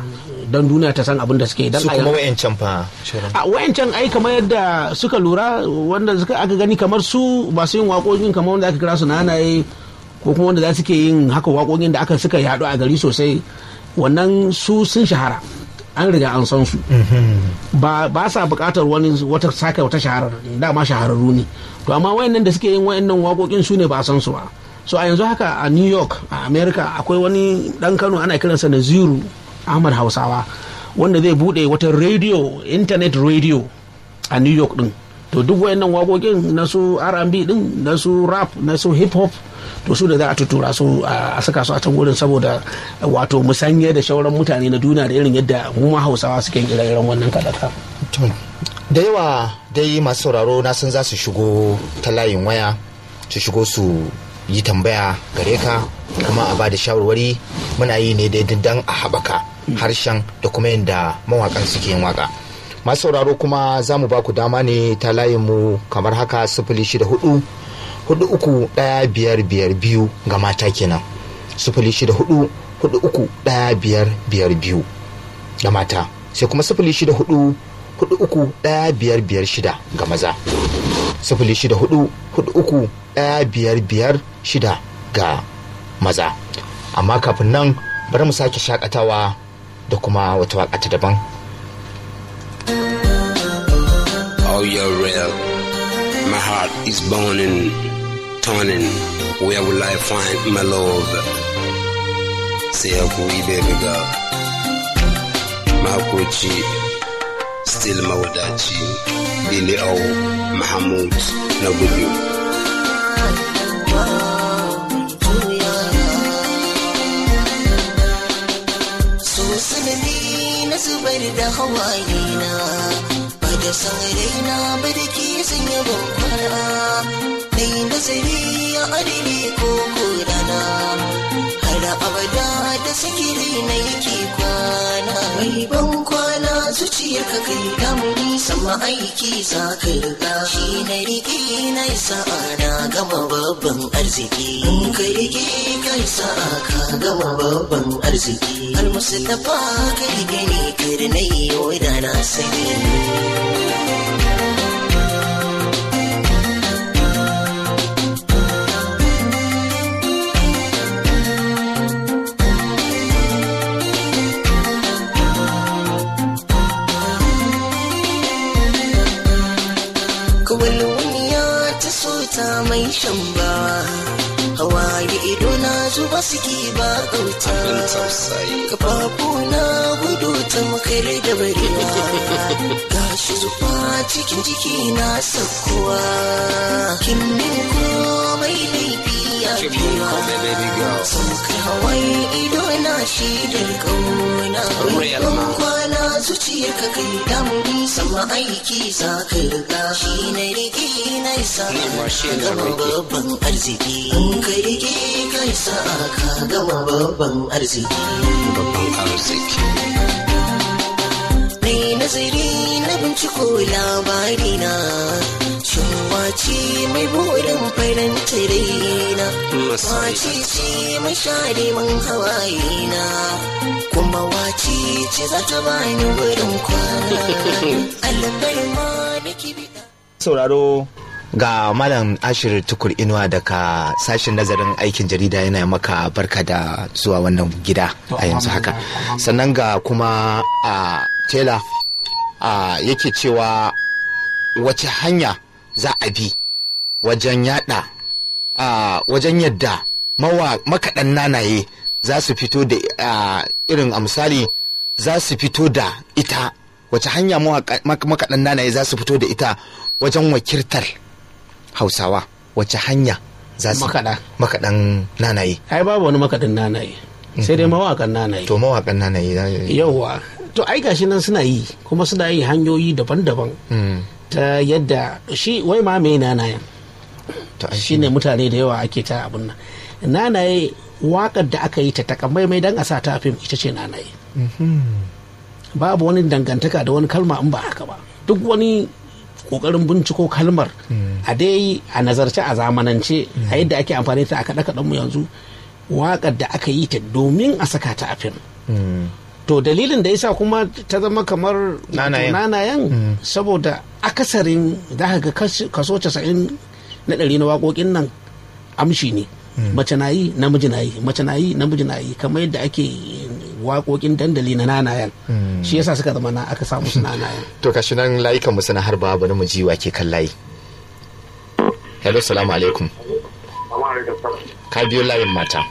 don duniya ta san abin da suke don su a kuma yanzu- wayancan fa shirin a wayancan ai kamar yadda suka lura wanda suka aka gani kamar su ba su yin waƙoƙin kamar wanda aka kira su nanaye ko kuma wanda za su ke yin haka waƙoƙin da aka suka yaɗu a gari sosai wannan su sun shahara an riga an san su ba ba sa buƙatar wani wata sake wata shaharar dama shahararru ne to amma wayannan da suke yin wayannan waƙoƙin su ne ba a san su ba so a yanzu haka a new york a america akwai wani dan kano ana kiransa naziru ahmad hausawa wanda zai bude wata radio internet radio a new york din to duk wayannan waƙoƙin na su R&B din na su rap na su hip hop to su da za a tutura su a a saka su a can wurin saboda wato musanye da shauran mutane na duniya da irin yadda mu ma hausawa suke ire-iren wannan kaɗaka. To, da yawa dai masu sauraro na san za su shigo ta layin waya su shigo su yi tambaya gare ka kuma a ba da shawarwari muna yi ne dai dan a haɓaka harshen da kuma yadda mawakan suke yin waka masu sauraro kuma za mu ba ku dama ne ta layin mu kamar haka sifili shida hudu hudu uku ɗaya biyar biyar biyu ga mata kenan sifili shida hudu hudu uku ɗaya biyar biyar biyu ga mata sai kuma sifili shida hudu hudu uku ɗaya biyar biyar shida ga maza sifili shida hudu hudu uku ɗaya biyar biyar shida ga maza amma kafin nan bari mu sake shakatawa da kuma wata waka ta daban Oh, you're real. My heart is burning, turning. Where will I find my love? Say a free baby girl. Makuchi, still Mawadachi. Billy O, Mahamud, Nagudu. so sanadi na zubar da hawaye na ba da san raina ba da ke sanya bankwana na yi nazari a adini ko kodana har abada da sikiri na yake kwana mai ban kwana zuciyar ka kai damuni sama aiki za ka riga shi na rike na yi sa'a na gama babban arziki in ka rike ka yi sa'a ka gama babban arziki almustapha ka rike ne kar na yi da na sani kawalwaniya ta so ta mai shan ba hawaye ido na zuba suke ba kauta Abin tausayi. kafafu na gudu ta makare da barewa gashi zufa cikin jiki na sakkuwa kin min komai laifi ya Kin min biya komai, baby girl. saukar hawaye ido na shi da kauna Real ban man. kwana zuciyar ka kai damuni sama aiki za ka riga shi na rike na isa Ni ma shi na gama rike. babban arziki in ka rike ka isa ka gama babban arziki Babban arziki. Mai nazari na binciko labari na Shin wace mai burin faranta raina Masai. Wace ce mai share man hawaye na Kuma wace ce za ta bani wurin kwana Albar ma da kibida sauraro ga malam ashir tukur inuwa daga sashen nazarin aikin jarida yana maka barka da zuwa wannan gida a yanzu haka sannan ga kuma a tela a yake cewa wace hanya za a bi wajen yada a wajen yadda mawa makaɗan nanaye za su fito da a, irin a misali za su fito da ita wace hanya mawaka- mak- makaɗan nanaye za su fito da ita wajen wakiltar hausawa wace hanya za su Makaɗa. makaɗan nanaye ai babu wani makaɗin nanaye sai dai mawakan nanaye to mawaƙan nanaye za yauwa to ai gashi nan suna yi kuma suna yi hanyoyi daban-daban Mm, ta yadda shi wai ma mai nanayen to ai shi ne mutane da yawa ake ta abin nan nanaye wakar da aka yi ta takamaimai don a sa ta a fim ita ce nanaye babu wani dangantaka da wani kalma in ba haka ba duk wani kokarin binciko kalmar a dai a nazarce a zamanance a yadda ake amfani ta a kaɗe kaɗen mu yanzu wakar da aka yi ta domin a saka ta a fim Mm, to dalilin da yasa kuma ta zama kamar Nanayen. nanayen saboda akasarin za ka ga kas- kaso 90 na ɗari na waƙoƙin nan amshi ne mace na yi namiji na yi mace na yi namiji na yi kamar yadda ake waƙoƙin dandali na nanayen shi yasa suka zama na aka samu su nanayen to kashi nan layukan mu suna harba bari mu ji wake kan layi hello salamu alaikum ka biyo layin mata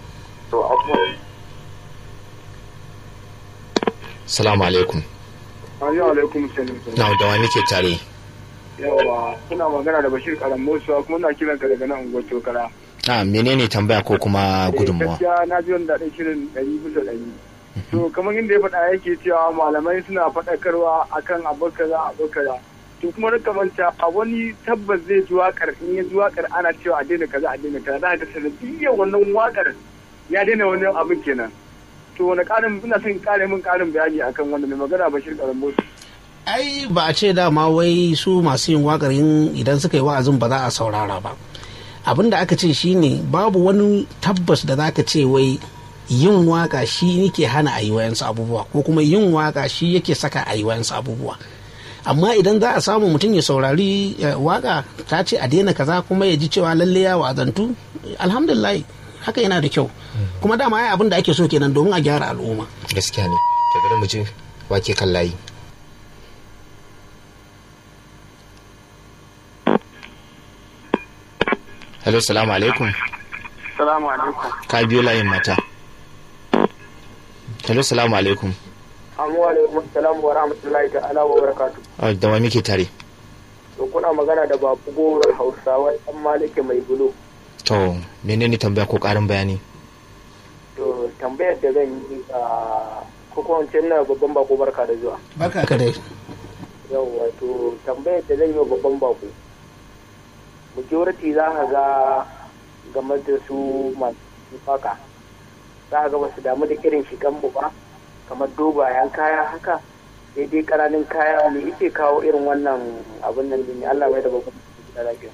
salamu alaikum Assalamu alaikum salim. na da wani ke tare Yawa, kuna magana da Bashir Karam Musa kuma na kiran ka daga nan unguwar Tokara. a menene tambaya ko kuma gudunmuwa Gaskiya na ji wanda daɗin shirin ɗari bisa ɗari. To kamar inda ya faɗa yake cewa malamai suna faɗakarwa akan abu kaza abu kaza. To kuma rika manta a wani tabbas zai ji waƙar in ya ji waƙar ana cewa a daina kaza a daina kaza za ka sanadiyyar wannan waƙar ya daina wani abin kenan. To wani ƙarin ina son ƙare min ƙarin bayani akan wanda mai magana Bashir Karam Musa. ai ba a ce dama wai su masu yin wakar yin idan suka yi wa'azin ba za a saurara ba abin da aka ce shine babu wani tabbas da zaka ce wai yin waka shi yake hana a yi wayansu abubuwa ko kuma yin waka shi yake saka a yi wayansu abubuwa amma idan za a samu mutum ya saurari eh, waka ta ce a daina kaza kuma ya ji cewa lalle ya wa'azantu alhamdulillah haka yana da kyau kuma dama ai abin da ake so kenan domin a gyara al'umma gaskiya ne to bari mu ji wake kan layi hello salamu alaikum Salamu alaikum. ka biyo layin mata hello salamu alaikum Amma alaikum salam wa rahmatullahi ta'ala wa barakatuh. Ah, da wani ke tare To kuna magana da babu goron Hausawa ɗan Maliki mai bulo. to menene tambaya ko karin bayani To tambayar da zan yi a ko kuma wance na babban bako barka da zuwa. barka ka dai Yawwa to tambayar da zan yi wa babban bako. Majority za ka ga game da su masu faka. Za ka ga ba su damu da irin shigan mu ba. kamar dogayen kaya haka sai dai ƙananan kaya ne yake kawo irin wannan abin nan ne Allah mai da babban da lafiya.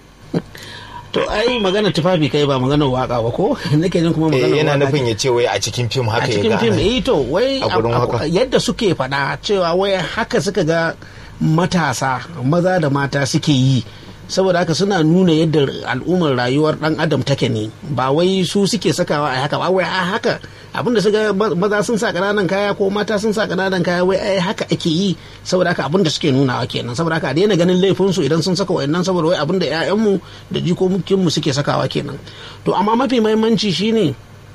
To ai magana tufafi kai ba magana waka ba ko nake jin kuma magana eh yana waka nufin ya ce wai a cikin fim a haka ya cikin ga fim ana- eh to wai a gurin abu- waka. yadda suke faɗa cewa wai haka suka ga matasa maza da mata suke yi saboda haka suna nuna yadda al'ummar rayuwar dan adam take ne ba wai su suke sakawa a haka ba wai a haka abinda suka ma- maza sun sa ƙananan kaya ko mata sun sa ƙananan kaya wai ai haka ake yi saboda haka abinda suke nunawa kenan saboda haka a daina ganin laifin su idan sun saka wayannan saboda wai abinda ƴaƴanmu da jikokinmu suke sakawa kenan to amma mafi muhimmanci shine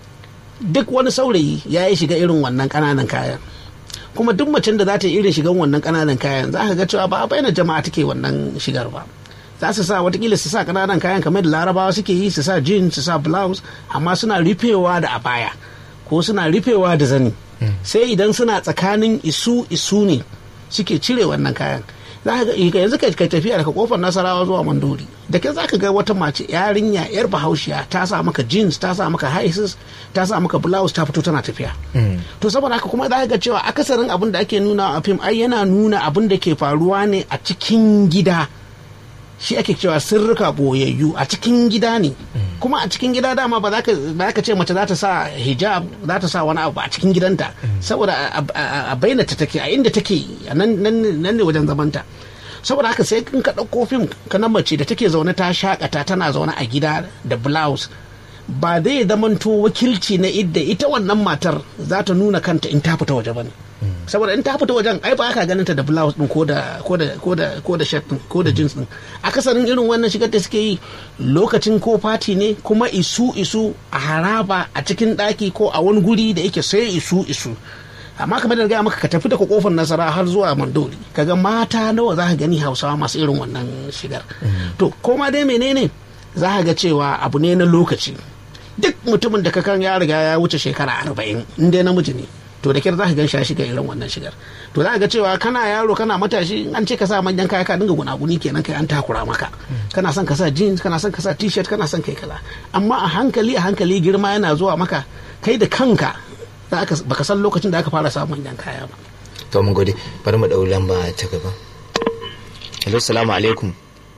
duk wani saurayi ya yi shiga irin wannan ƙananan kayan kuma duk macen da za ta yi irin shigan wannan ƙananan kayan za ka ga cewa ba a bayyana jama'a take wannan shigar ba za su sa watakila su sa ƙananan kayan kamar da larabawa suke yi su sa jeans su sa blouse amma suna rufewa da abaya ko suna rufewa da zani sai idan suna tsakanin isu isu ne suke cire wannan kayan za ka ga yanzu ka ka tafiya daga kofar nasarawa zuwa mandori da ke za ka ga wata mace yarinya yar bahaushiya ta sa maka jeans ta sa maka high heels ta sa maka blouse ta fito tana tafiya to saboda haka kuma za ka ga cewa akasarin abin da ake nuna a fim ai yana nuna abin da ke faruwa ne a cikin gida shi ake cewa sirrika boyayyu a cikin gida ne kuma a cikin gida dama ba za ka ba za ka ce mace za ta sa hijab za ta sa wani abu a cikin gidanta saboda a- a a bayyana ta take a inda take a nan nan- nan ne wajen zamanta saboda haka sai in ka ɗauko fim ka na mace da take zaune ta shakata tana zaune a gida da blouse ba zai zamanto wakilci na idda ita wannan matar za ta nuna kanta in ta fita waje ba ne saboda in ta fita wajen ai ba ka ganin ta da blouse din ko da ko da ko da ko da shirt din ko da jeans din akasarin irin wannan shigar da suke yi lokacin ko party ne kuma isu isu a haraba a cikin daki ko a wani guri da yake sai isu isu amma kamar da na gaya maka ka tafi daga kofar nasara har zuwa mandori kaga mata nawa za ka gani hausawa masu irin wannan shigar to koma dai menene za ka ga cewa abu ne na lokaci duk mutumin da ka kan ya riga ya wuce shekara arba'in in dai namiji ne to da kyar za ka gan shi ya shiga irin wannan shigar to za ka ga cewa kana yaro kana matashi in an ce ka sa manyan kaya ka dinga gunaguni kenan kai an takura maka kana son ka sa jeans kana son ka sa t-shirt kana son kai kaza amma a hankali a hankali girma yana zuwa maka kai da kanka za ka baka san lokacin da aka fara samun manyan kaya ba to mun gode bari mu dau lamba ta gaba hello salamu alaikum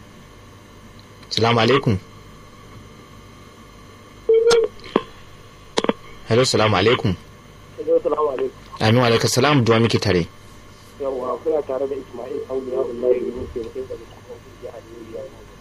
salamu alaikum hello salamu alaikum amin wa alaikum salam duwa muke tare yawa kuna tare da Ismail Auliya Ullahi ne ke mutum da kuma kuke a Nigeria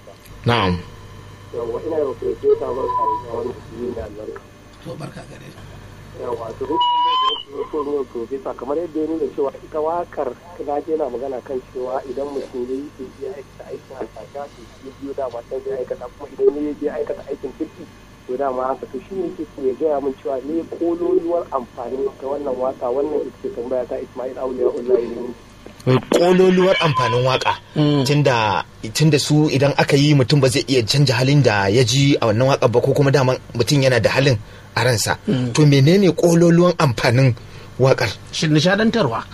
na'am yawa ina da profesa barka da wani musulmi da albarka to barka gare yawa to rukun da ya so ne profesa kamar yadda ya nuna cewa ita wakar na je na magana kan cewa idan mutum ya yi ke je aikata aikin alfasha to shi biyo da matan zai aikata kuma idan ya je aikata aikin kirki to dama haka to shi ne yake so ya gaya min cewa ne kololuwar amfani ga wannan waka wannan ita ce tambaya ta Ismail Auliya Ullahi ne wai kololuwar amfanin waka tunda tunda su idan aka yi mutum ba zai iya canja halin da ya ji a wannan waka ba ko kuma daman mutum yana da halin a ransa to menene kololuwan amfanin wakar shi nishadantarwa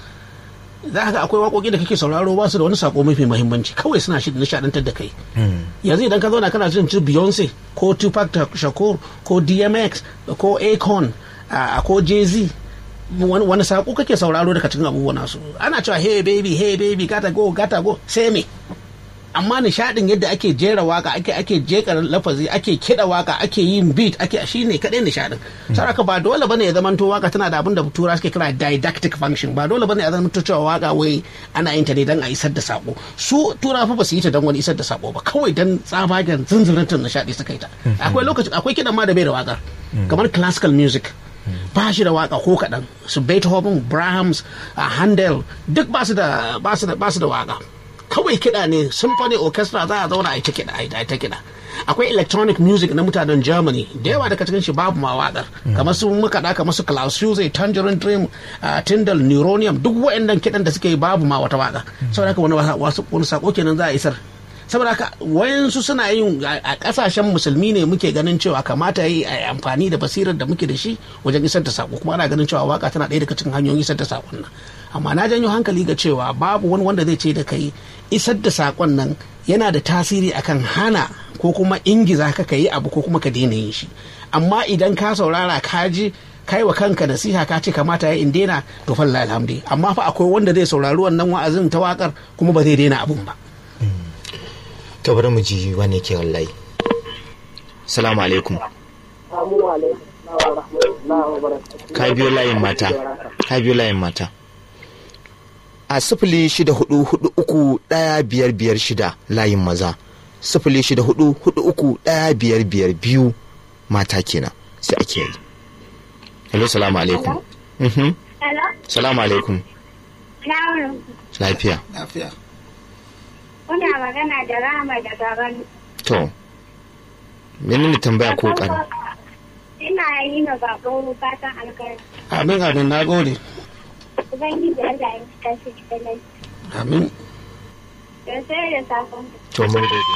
za ka ga akwai waƙoƙi da kake sauraro ba su da wani sako mafi muhimmanci kawai suna shi nishadantar da kai yanzu idan ka zauna kana jin su Beyonce ko Tupac Shakur ko DMX ko Akon a ko Jay-Z wani wani sako kake sauraro daga cikin abubuwan nasu ana cewa hey baby hey baby gata go gata go sai me amma nishadin yadda ake jera waka ake ake jeka lafazi ake kida waka ake yin beat ake shine kadai nishadin saraka ba dole bane ya zamanto waka tana da abin da tura suke kira didactic function ba dole bane ya zamanto cewa waka wai ana yin ta ne dan a isar da sako su tura fa ba su yi ta dan wani isar da sako ba kawai dan tsabagen zunzurutun nishadi suka yi ta akwai lokaci akwai kidan ma da bai da waka kamar classical music ba shi da waka ko kaɗan su beethoven brahms a handel duk ba su da ba su da ba su da waka kawai kiɗa ne symphony orchestra za a zauna a yi ta kiɗa a yi ta kiɗa akwai electronic music na mutanen germany da yawa daga cikin shi babu ma waƙar kamar su makaɗa kamar su klaus Schulze, tangerine dream uh, tyndall neuronium duk waɗannan kiɗan da suke yi babu ma wata waƙa saboda haka wani wasu wani sako kenan za a isar saboda haka wayansu suna yin a kasashen musulmi ne muke ganin cewa kamata yi a amfani da basirar da muke da shi wajen isar da sako kuma ana ganin cewa waka tana ɗaya daga cikin hanyoyin isar da sakon nan amma na janyo hankali ga cewa babu wani wanda zai ce da kai isar da sakon nan yana da tasiri akan hana ko kuma ingiza ka yi abu ko kuma ka daina yin shi amma idan ka saurara ka ji kai wa kanka nasiha ka ce kamata ya in daina to falla alhamdi amma fa akwai wanda zai saurari wannan wa'azin ta wakar kuma ba zai daina abun ba to bari mu ji wani ke wallahi salamu alaikum ka biyo layin mata ka biyo layin mata a sifili shida hudu hudu uku daya biyar biyar shida layin maza sifili shida hudu hudu uku daya biyar biyar biyu mata kenan sai ake yi hello salamu alaikum mhm Hello? salamu alaikum Salamu lafiya lafiya Kuna magana da Rama da Gaban. to menene tambaya ko kan Ina yi ma bako fatan alkhairi. amin amin na gode Ubangiji Allah ya cika shi da nan. amin Da sai da safon. to mun gode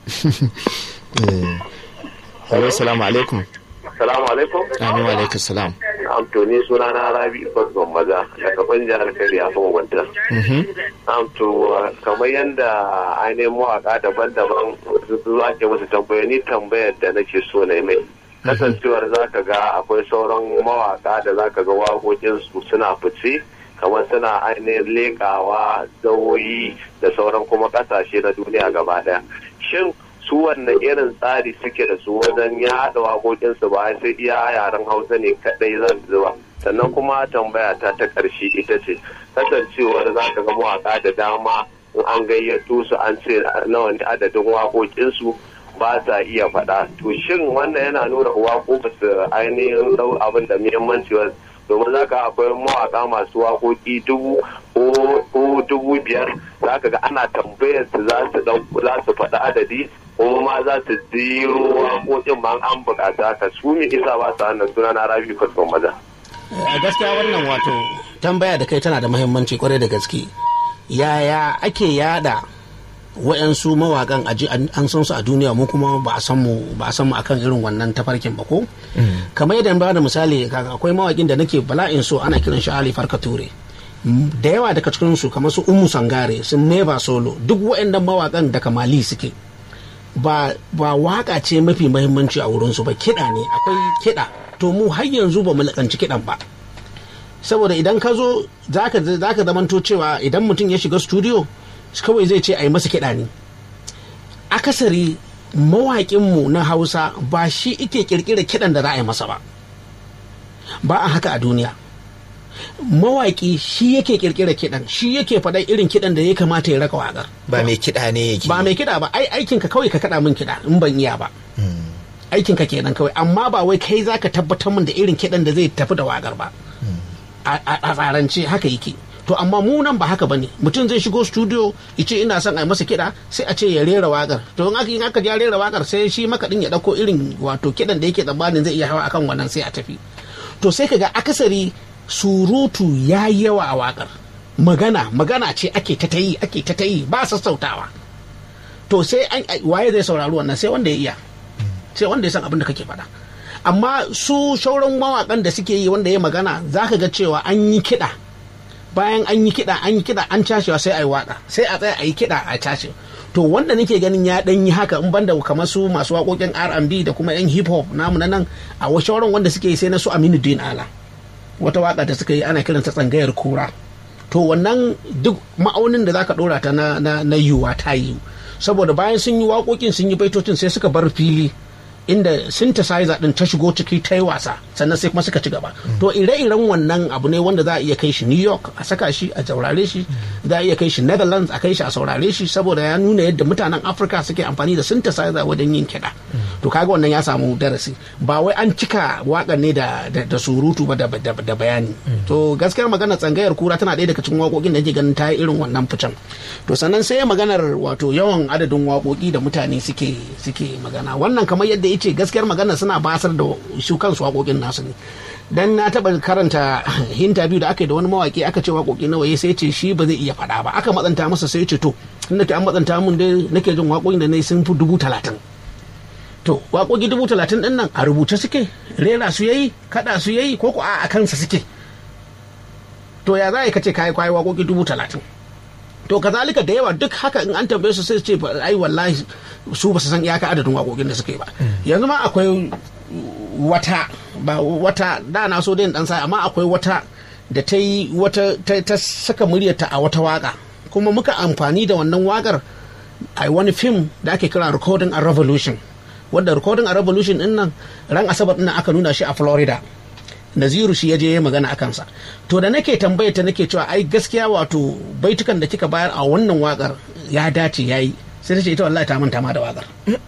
Eh, hello salamu alaikum Salamu alaikum. amin wa alaikum salam Amtoni suna na Rabi Fasban Maza daga ban jihar Kari a kan wanta. Mhm. Amto kamar yadda ainihin mawaka daban-daban su ake musu tambaya ni tambayar da nake so na yi mai. Kasancewar za ka ga akwai sauran mawaka da za ka ga waƙoƙinsu suna fice kamar suna ainihin leƙawa zawoyi da sauran kuma ƙasashe na duniya gaba ɗaya. Shin su wannan irin tsari suke da su wajen ya haɗa waƙoƙinsu ba sai iya yaren hausa ne kaɗai za su zuba sannan kuma tambaya ta ta ƙarshe ita ce kasancewar za ka ga mawaƙa da dama in an gayyato su an ce nawa ne adadin waƙoƙinsu ba sa iya faɗa to shin wannan yana nuna waƙo ba su ainihin ɗau abin da muhimmanci ba domin za ka akwai mawaƙa masu waƙoƙi dubu ko dubu biyar za ka ga ana tambayar su za su za su faɗi adadi kuma ma za su ziro waƙoƙin ma an buƙata ka su mi isa ba su hannun suna na rabi kwatson maza. a gaskiya wannan wato tambaya da kai tana da muhimmanci kwarai da gaske yaya ake yada wa'yansu mawakan aji an san su a duniya mu kuma ba a san mu ba a san mu akan irin wannan tafarkin ba ko kamar yadda ba da misali kaga akwai mawakin da nake bala'in so ana kiran shi Ali Farka Ture da yawa daga cikin su kamar su Ummu Sangare sun Neva Solo duk waɗannan mawakan daga Mali suke ba ba waka ce mafi muhimmanci a wurin su ba kiɗa ne akwai kiɗa to mu har yanzu ba mu lakanci kiɗan ba saboda idan ka zo za ka zamanto cewa idan mutum ya shiga studio kawai zai ce a yi masa kiɗa ne akasari mawaƙinmu na hausa ba shi ike ƙirƙira kiɗan da za a yi masa ba ba a haka a duniya mawaƙi shi yake kirkira kiɗan shi yake faɗa irin kiɗan da ya kamata ya raka waƙar ba mai kiɗa ne yake ba mai kiɗa ba ai aikin ka kawai ka kaɗa min kiɗa in ban iya ba aikin ka kenan kawai amma ba wai kai zaka tabbatar min da irin kiɗan da zai tafi da waƙar ba a a- a tsarance haka yake to amma mu nan ba haka bane mutum zai shigo studio ya ce ina son a yi masa kiɗa sai a ce ya rera waƙar to in aka in aka ja rera waƙar sai shi makaɗin ya ɗauko irin wato kiɗan da yake tsammanin zai iya hawa akan wannan sai a tafi to sai ka ga akasari surutu ya yi yawa a waƙar magana magana ce ake ta tayi ake ta tayi ba sassautawa to sai an waye zai saurari wannan sai wanda ya iya sai wanda ya san abin da kake faɗa amma su shauran mawaƙan da suke yi wanda ya magana za ka ga cewa an yi kiɗa bayan an yi kiɗa an yi kiɗa an cashewa sai a yi waƙa sai a tsaya a yi kiɗa a cashe to wanda nake ganin ya ɗan yi haka in banda kamar su masu waƙoƙin R&B da kuma yan hip hop namu na nan a shauran wanda suke yi sai na su Aminu Din Ala wata waƙa da suka yi ana kiranta tsangayar kura to wannan duk ma'aunin da zaka ɗora ta na na, na yiwuwa ta yiwu saboda bayan sun yi waƙoƙin sun yi baitocin sai suka bar fili inda synthesizer din ta shigo ciki ta yi wasa sannan sai kuma suka ci gaba to ire-iren wannan abu ne wanda za a iya kai shi new york a saka shi a saurare shi za a iya kai shi netherlands a kai shi a saurare shi saboda ya nuna yadda mutanen afirka suke amfani da synthesizer wajen yin kiɗa to kaga wannan ya samu darasi ba wai an cika waƙar ne da, da, da surutu ba da, da, da bayani to gaskiyar magana tsangayar kura tana ɗaya daga cikin waƙoƙin da ke ganin ta yi irin wannan ficen to sannan sai maganar wato yawan adadin waƙoƙi da mutane suke suke magana wannan kamar yadda ya ce gaskiyar magana suna basar da su kansu waƙoƙin nasu ne dan na taɓa karanta interview da aka yi da wani mawaƙi aka ce waƙoƙi nawa ya sai ce shi ba zai iya faɗa ba aka matsanta masa sai ce to inda an matsanta mun dai nake jin waƙoƙin da na sun fi dubu talatin to waƙoƙi dubu talatin ɗin nan a rubuce suke rera su yayi kaɗa su yayi ko ko a kansa suke to ya za a yi kace kayi kwayi waƙoƙi dubu talatin to kazalika da yawa duk haka in an tambaye su sai ce ai wallahi su ba su san iyaka adadin waƙoƙin da suka yi ba yanzu ma akwai wata ba wata da na so dai dan sai amma akwai wata da ta yi wata ta saka muryarta a wata waka kuma muka amfani da wannan wakar a wani fim da ake kira recording a revolution wadda recording a revolution din nan ran asabar din aka nuna shi a florida naziru shi ya je magana a kansa to da nake tambaye ta nake cewa ai gaskiya wato baitukan da kika bayar a wannan wakar ya dace yayi sai ta ce ita wallahi ta manta ma da wakar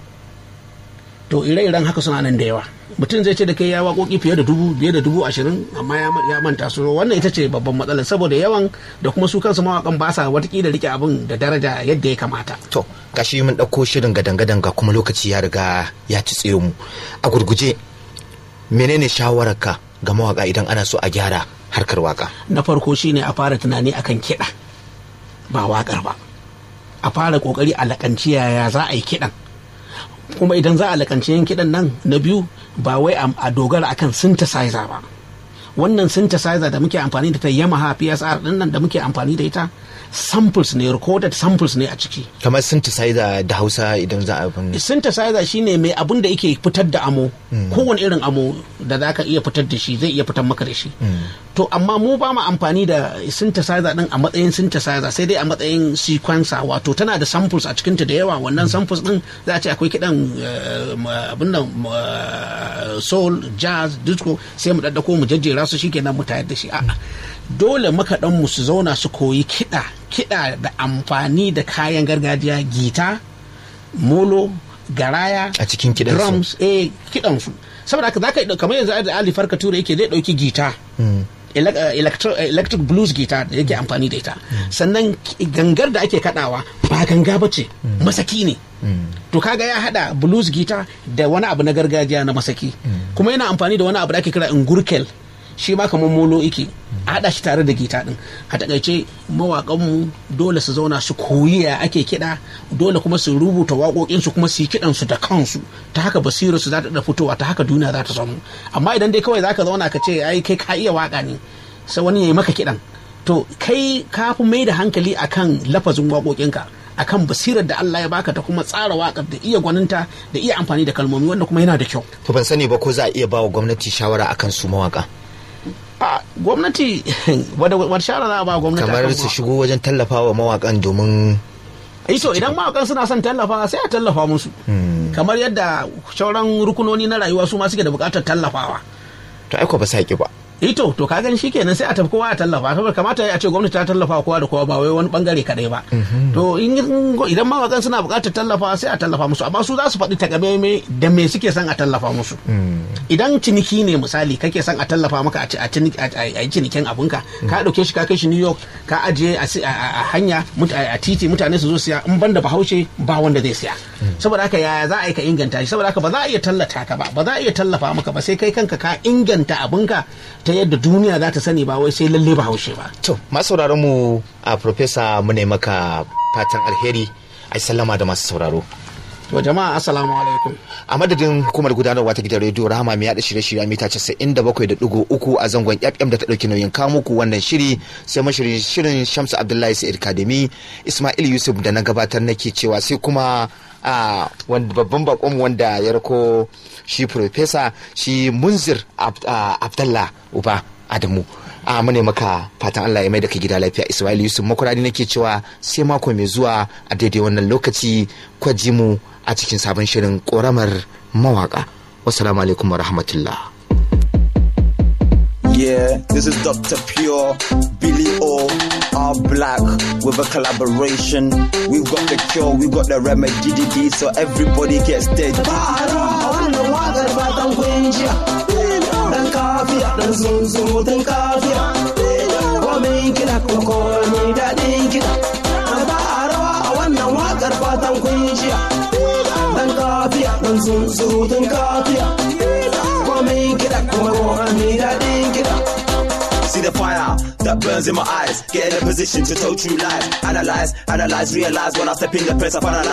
to ire-iren haka suna nan da yawa mutum zai ce da kai ya waƙoƙi fiye da dubu fiye da dubu ashirin amma ya manta su wannan ita ce babban matsala saboda yawan da kuma su kansu mawaƙan ba sa watakila rike abin da daraja yadda ya kamata to gashi mun ɗauko shirin gadan-gadan ga kuma lokaci ya riga ya ci tsaye mu a gurguje menene shawararka ga mawaka idan ana so a gyara harkar waka na farko shine a fara tunani akan kiɗa ba waƙar ba a fara ƙoƙari a laƙanci yaya za a yi kiɗan kuma idan za a laƙanci yin kiɗan nan na biyu ba wai a dogara akan synthesizer ba wannan synthesizer da muke amfani da ta yamaha psr din nan da muke amfani da ita samples ne recorded samples ne a ciki kamar synthesizer da hausa idan za a bin synthesizer shine mai abun da yake fitar da amo kowane irin amo da za ka iya fitar da shi zai iya fitar maka da shi to amma mu ba mu amfani da synthesizer din a matsayin synthesizer sai dai a matsayin sequencer wato tana da samples a cikinta da yawa wannan samples din za a ce akwai kidan abin nan soul jazz disco sai mu daddako mu jajjera su shikenan mu tayar da shi a'a dole makaɗan mu su zauna su koyi kiɗa kiɗa da amfani da kayan gargajiya gita molo garaya a cikin kiɗan drums eh kiɗan su saboda haka zaka kamar yanzu da Ali Farka Ture yake zai dauki gita electric blues guitar da yake amfani da ita sannan gangar da ake kadawa ba ganga ba ce masaki ne to kaga ya hada blues guitar da wani abu na gargajiya na masaki kuma yana amfani da wani abu da ake kira ingurkel shi ma kamar molo ike a haɗa shi tare da gita ɗin a takaice mawaƙanmu dole su zauna su koyi ya ake kiɗa dole kuma su rubuta waƙoƙinsu kuma su yi kiɗansu da kansu ta haka basirar su za ta fitowa ta haka duniya za ta samu amma idan dai kawai zaka zauna ka ce ai kai ka iya waƙa ne sai wani ya yi maka kiɗan to kai ka fi mai da hankali akan lafazin waƙoƙinka akan basirar da Allah ya baka ta kuma tsara waƙar da iya gwaninta da iya amfani da kalmomi wanda kuma yana da kyau to ban sani ba ko za a iya ba wa gwamnati shawara akan su mawaka a gwamnati wadda shara za a ba gwamnati kamar su shigo wajen tallafa wa mawakan domin to idan mawakan suna son tallafa sai a tallafa musu kamar yadda sauran rukunoni na rayuwa su ma suke da bukatar tallafawa to aiko ba saki ba ito to ka gani shikenan sai a tafi kowa a tallafa saboda kamata ya ce gwamnati ta tallafa kowa da kowa ba wai wani bangare kadai ba to in idan mawakan suna buƙatar tallafa sai a tallafa musu amma su za su faɗi takamaimai da me suke son a tallafa musu idan ciniki ne misali kake son a tallafa maka a ci- a ciniki- a a yi cinikin abinka ka ɗauke shi ka kai shi New York ka ajiye a si- a a- a hanya mut- a a titi mutane su zo siya in banda bahaushe ba wanda zai siya saboda haka yaya za a yi ka inganta shi saboda haka ba za a iya tallata ka ba ba za a iya tallafa maka ba sai kai kanka ka inganta abinka ta yadda duniya za ta sani ba wai sai lalle bahaushe ba to masu sauraron mu a profesa mu ne maka fatan alheri ai sallama da masu sauraro to jama'a assalamu alaikum a madadin hukumar gudanarwa ta gidan rediyo rahama mai yada shirye-shirye a mita 97.3 a zangon fm da ta dauki nauyin kawo muku wannan shiri sai mashirin shirin shamsu abdullahi sa'id kademi ismail yusuf da na gabatar nake cewa sai kuma a wanda babban bakon wanda ya rako shi profesa shi munzir Ab- a, abdallah uba adamu a mune maka fatan Allah ya mai da ka gida lafiya Ismail Yusuf makuradi nake cewa sai mako mai zuwa a daidai wannan lokaci kwaji mu a cikin sabon shirin koramar mawaka wassalamu alaikum wa rahmatullah Yeah, this is Dr. Pure, Billy O, R Black with a collaboration. We've got the cure, we've got the remedy, DD, so everybody gets dead. wannan wakar fatan kun jiya dan kafiya dan zunzuru dan kafiya komai kiɗa kuma komai daɗin kiɗa ba a rawa a wannan wakar fatan kun jiya dan kafiya dan zunzuru dan kafiya komai kiɗa kuma komai daɗin kiɗa See the fire that burns in my eyes. Get in a position to tell true lies. Analyze, analyze, realize when I step in the place, I finalize.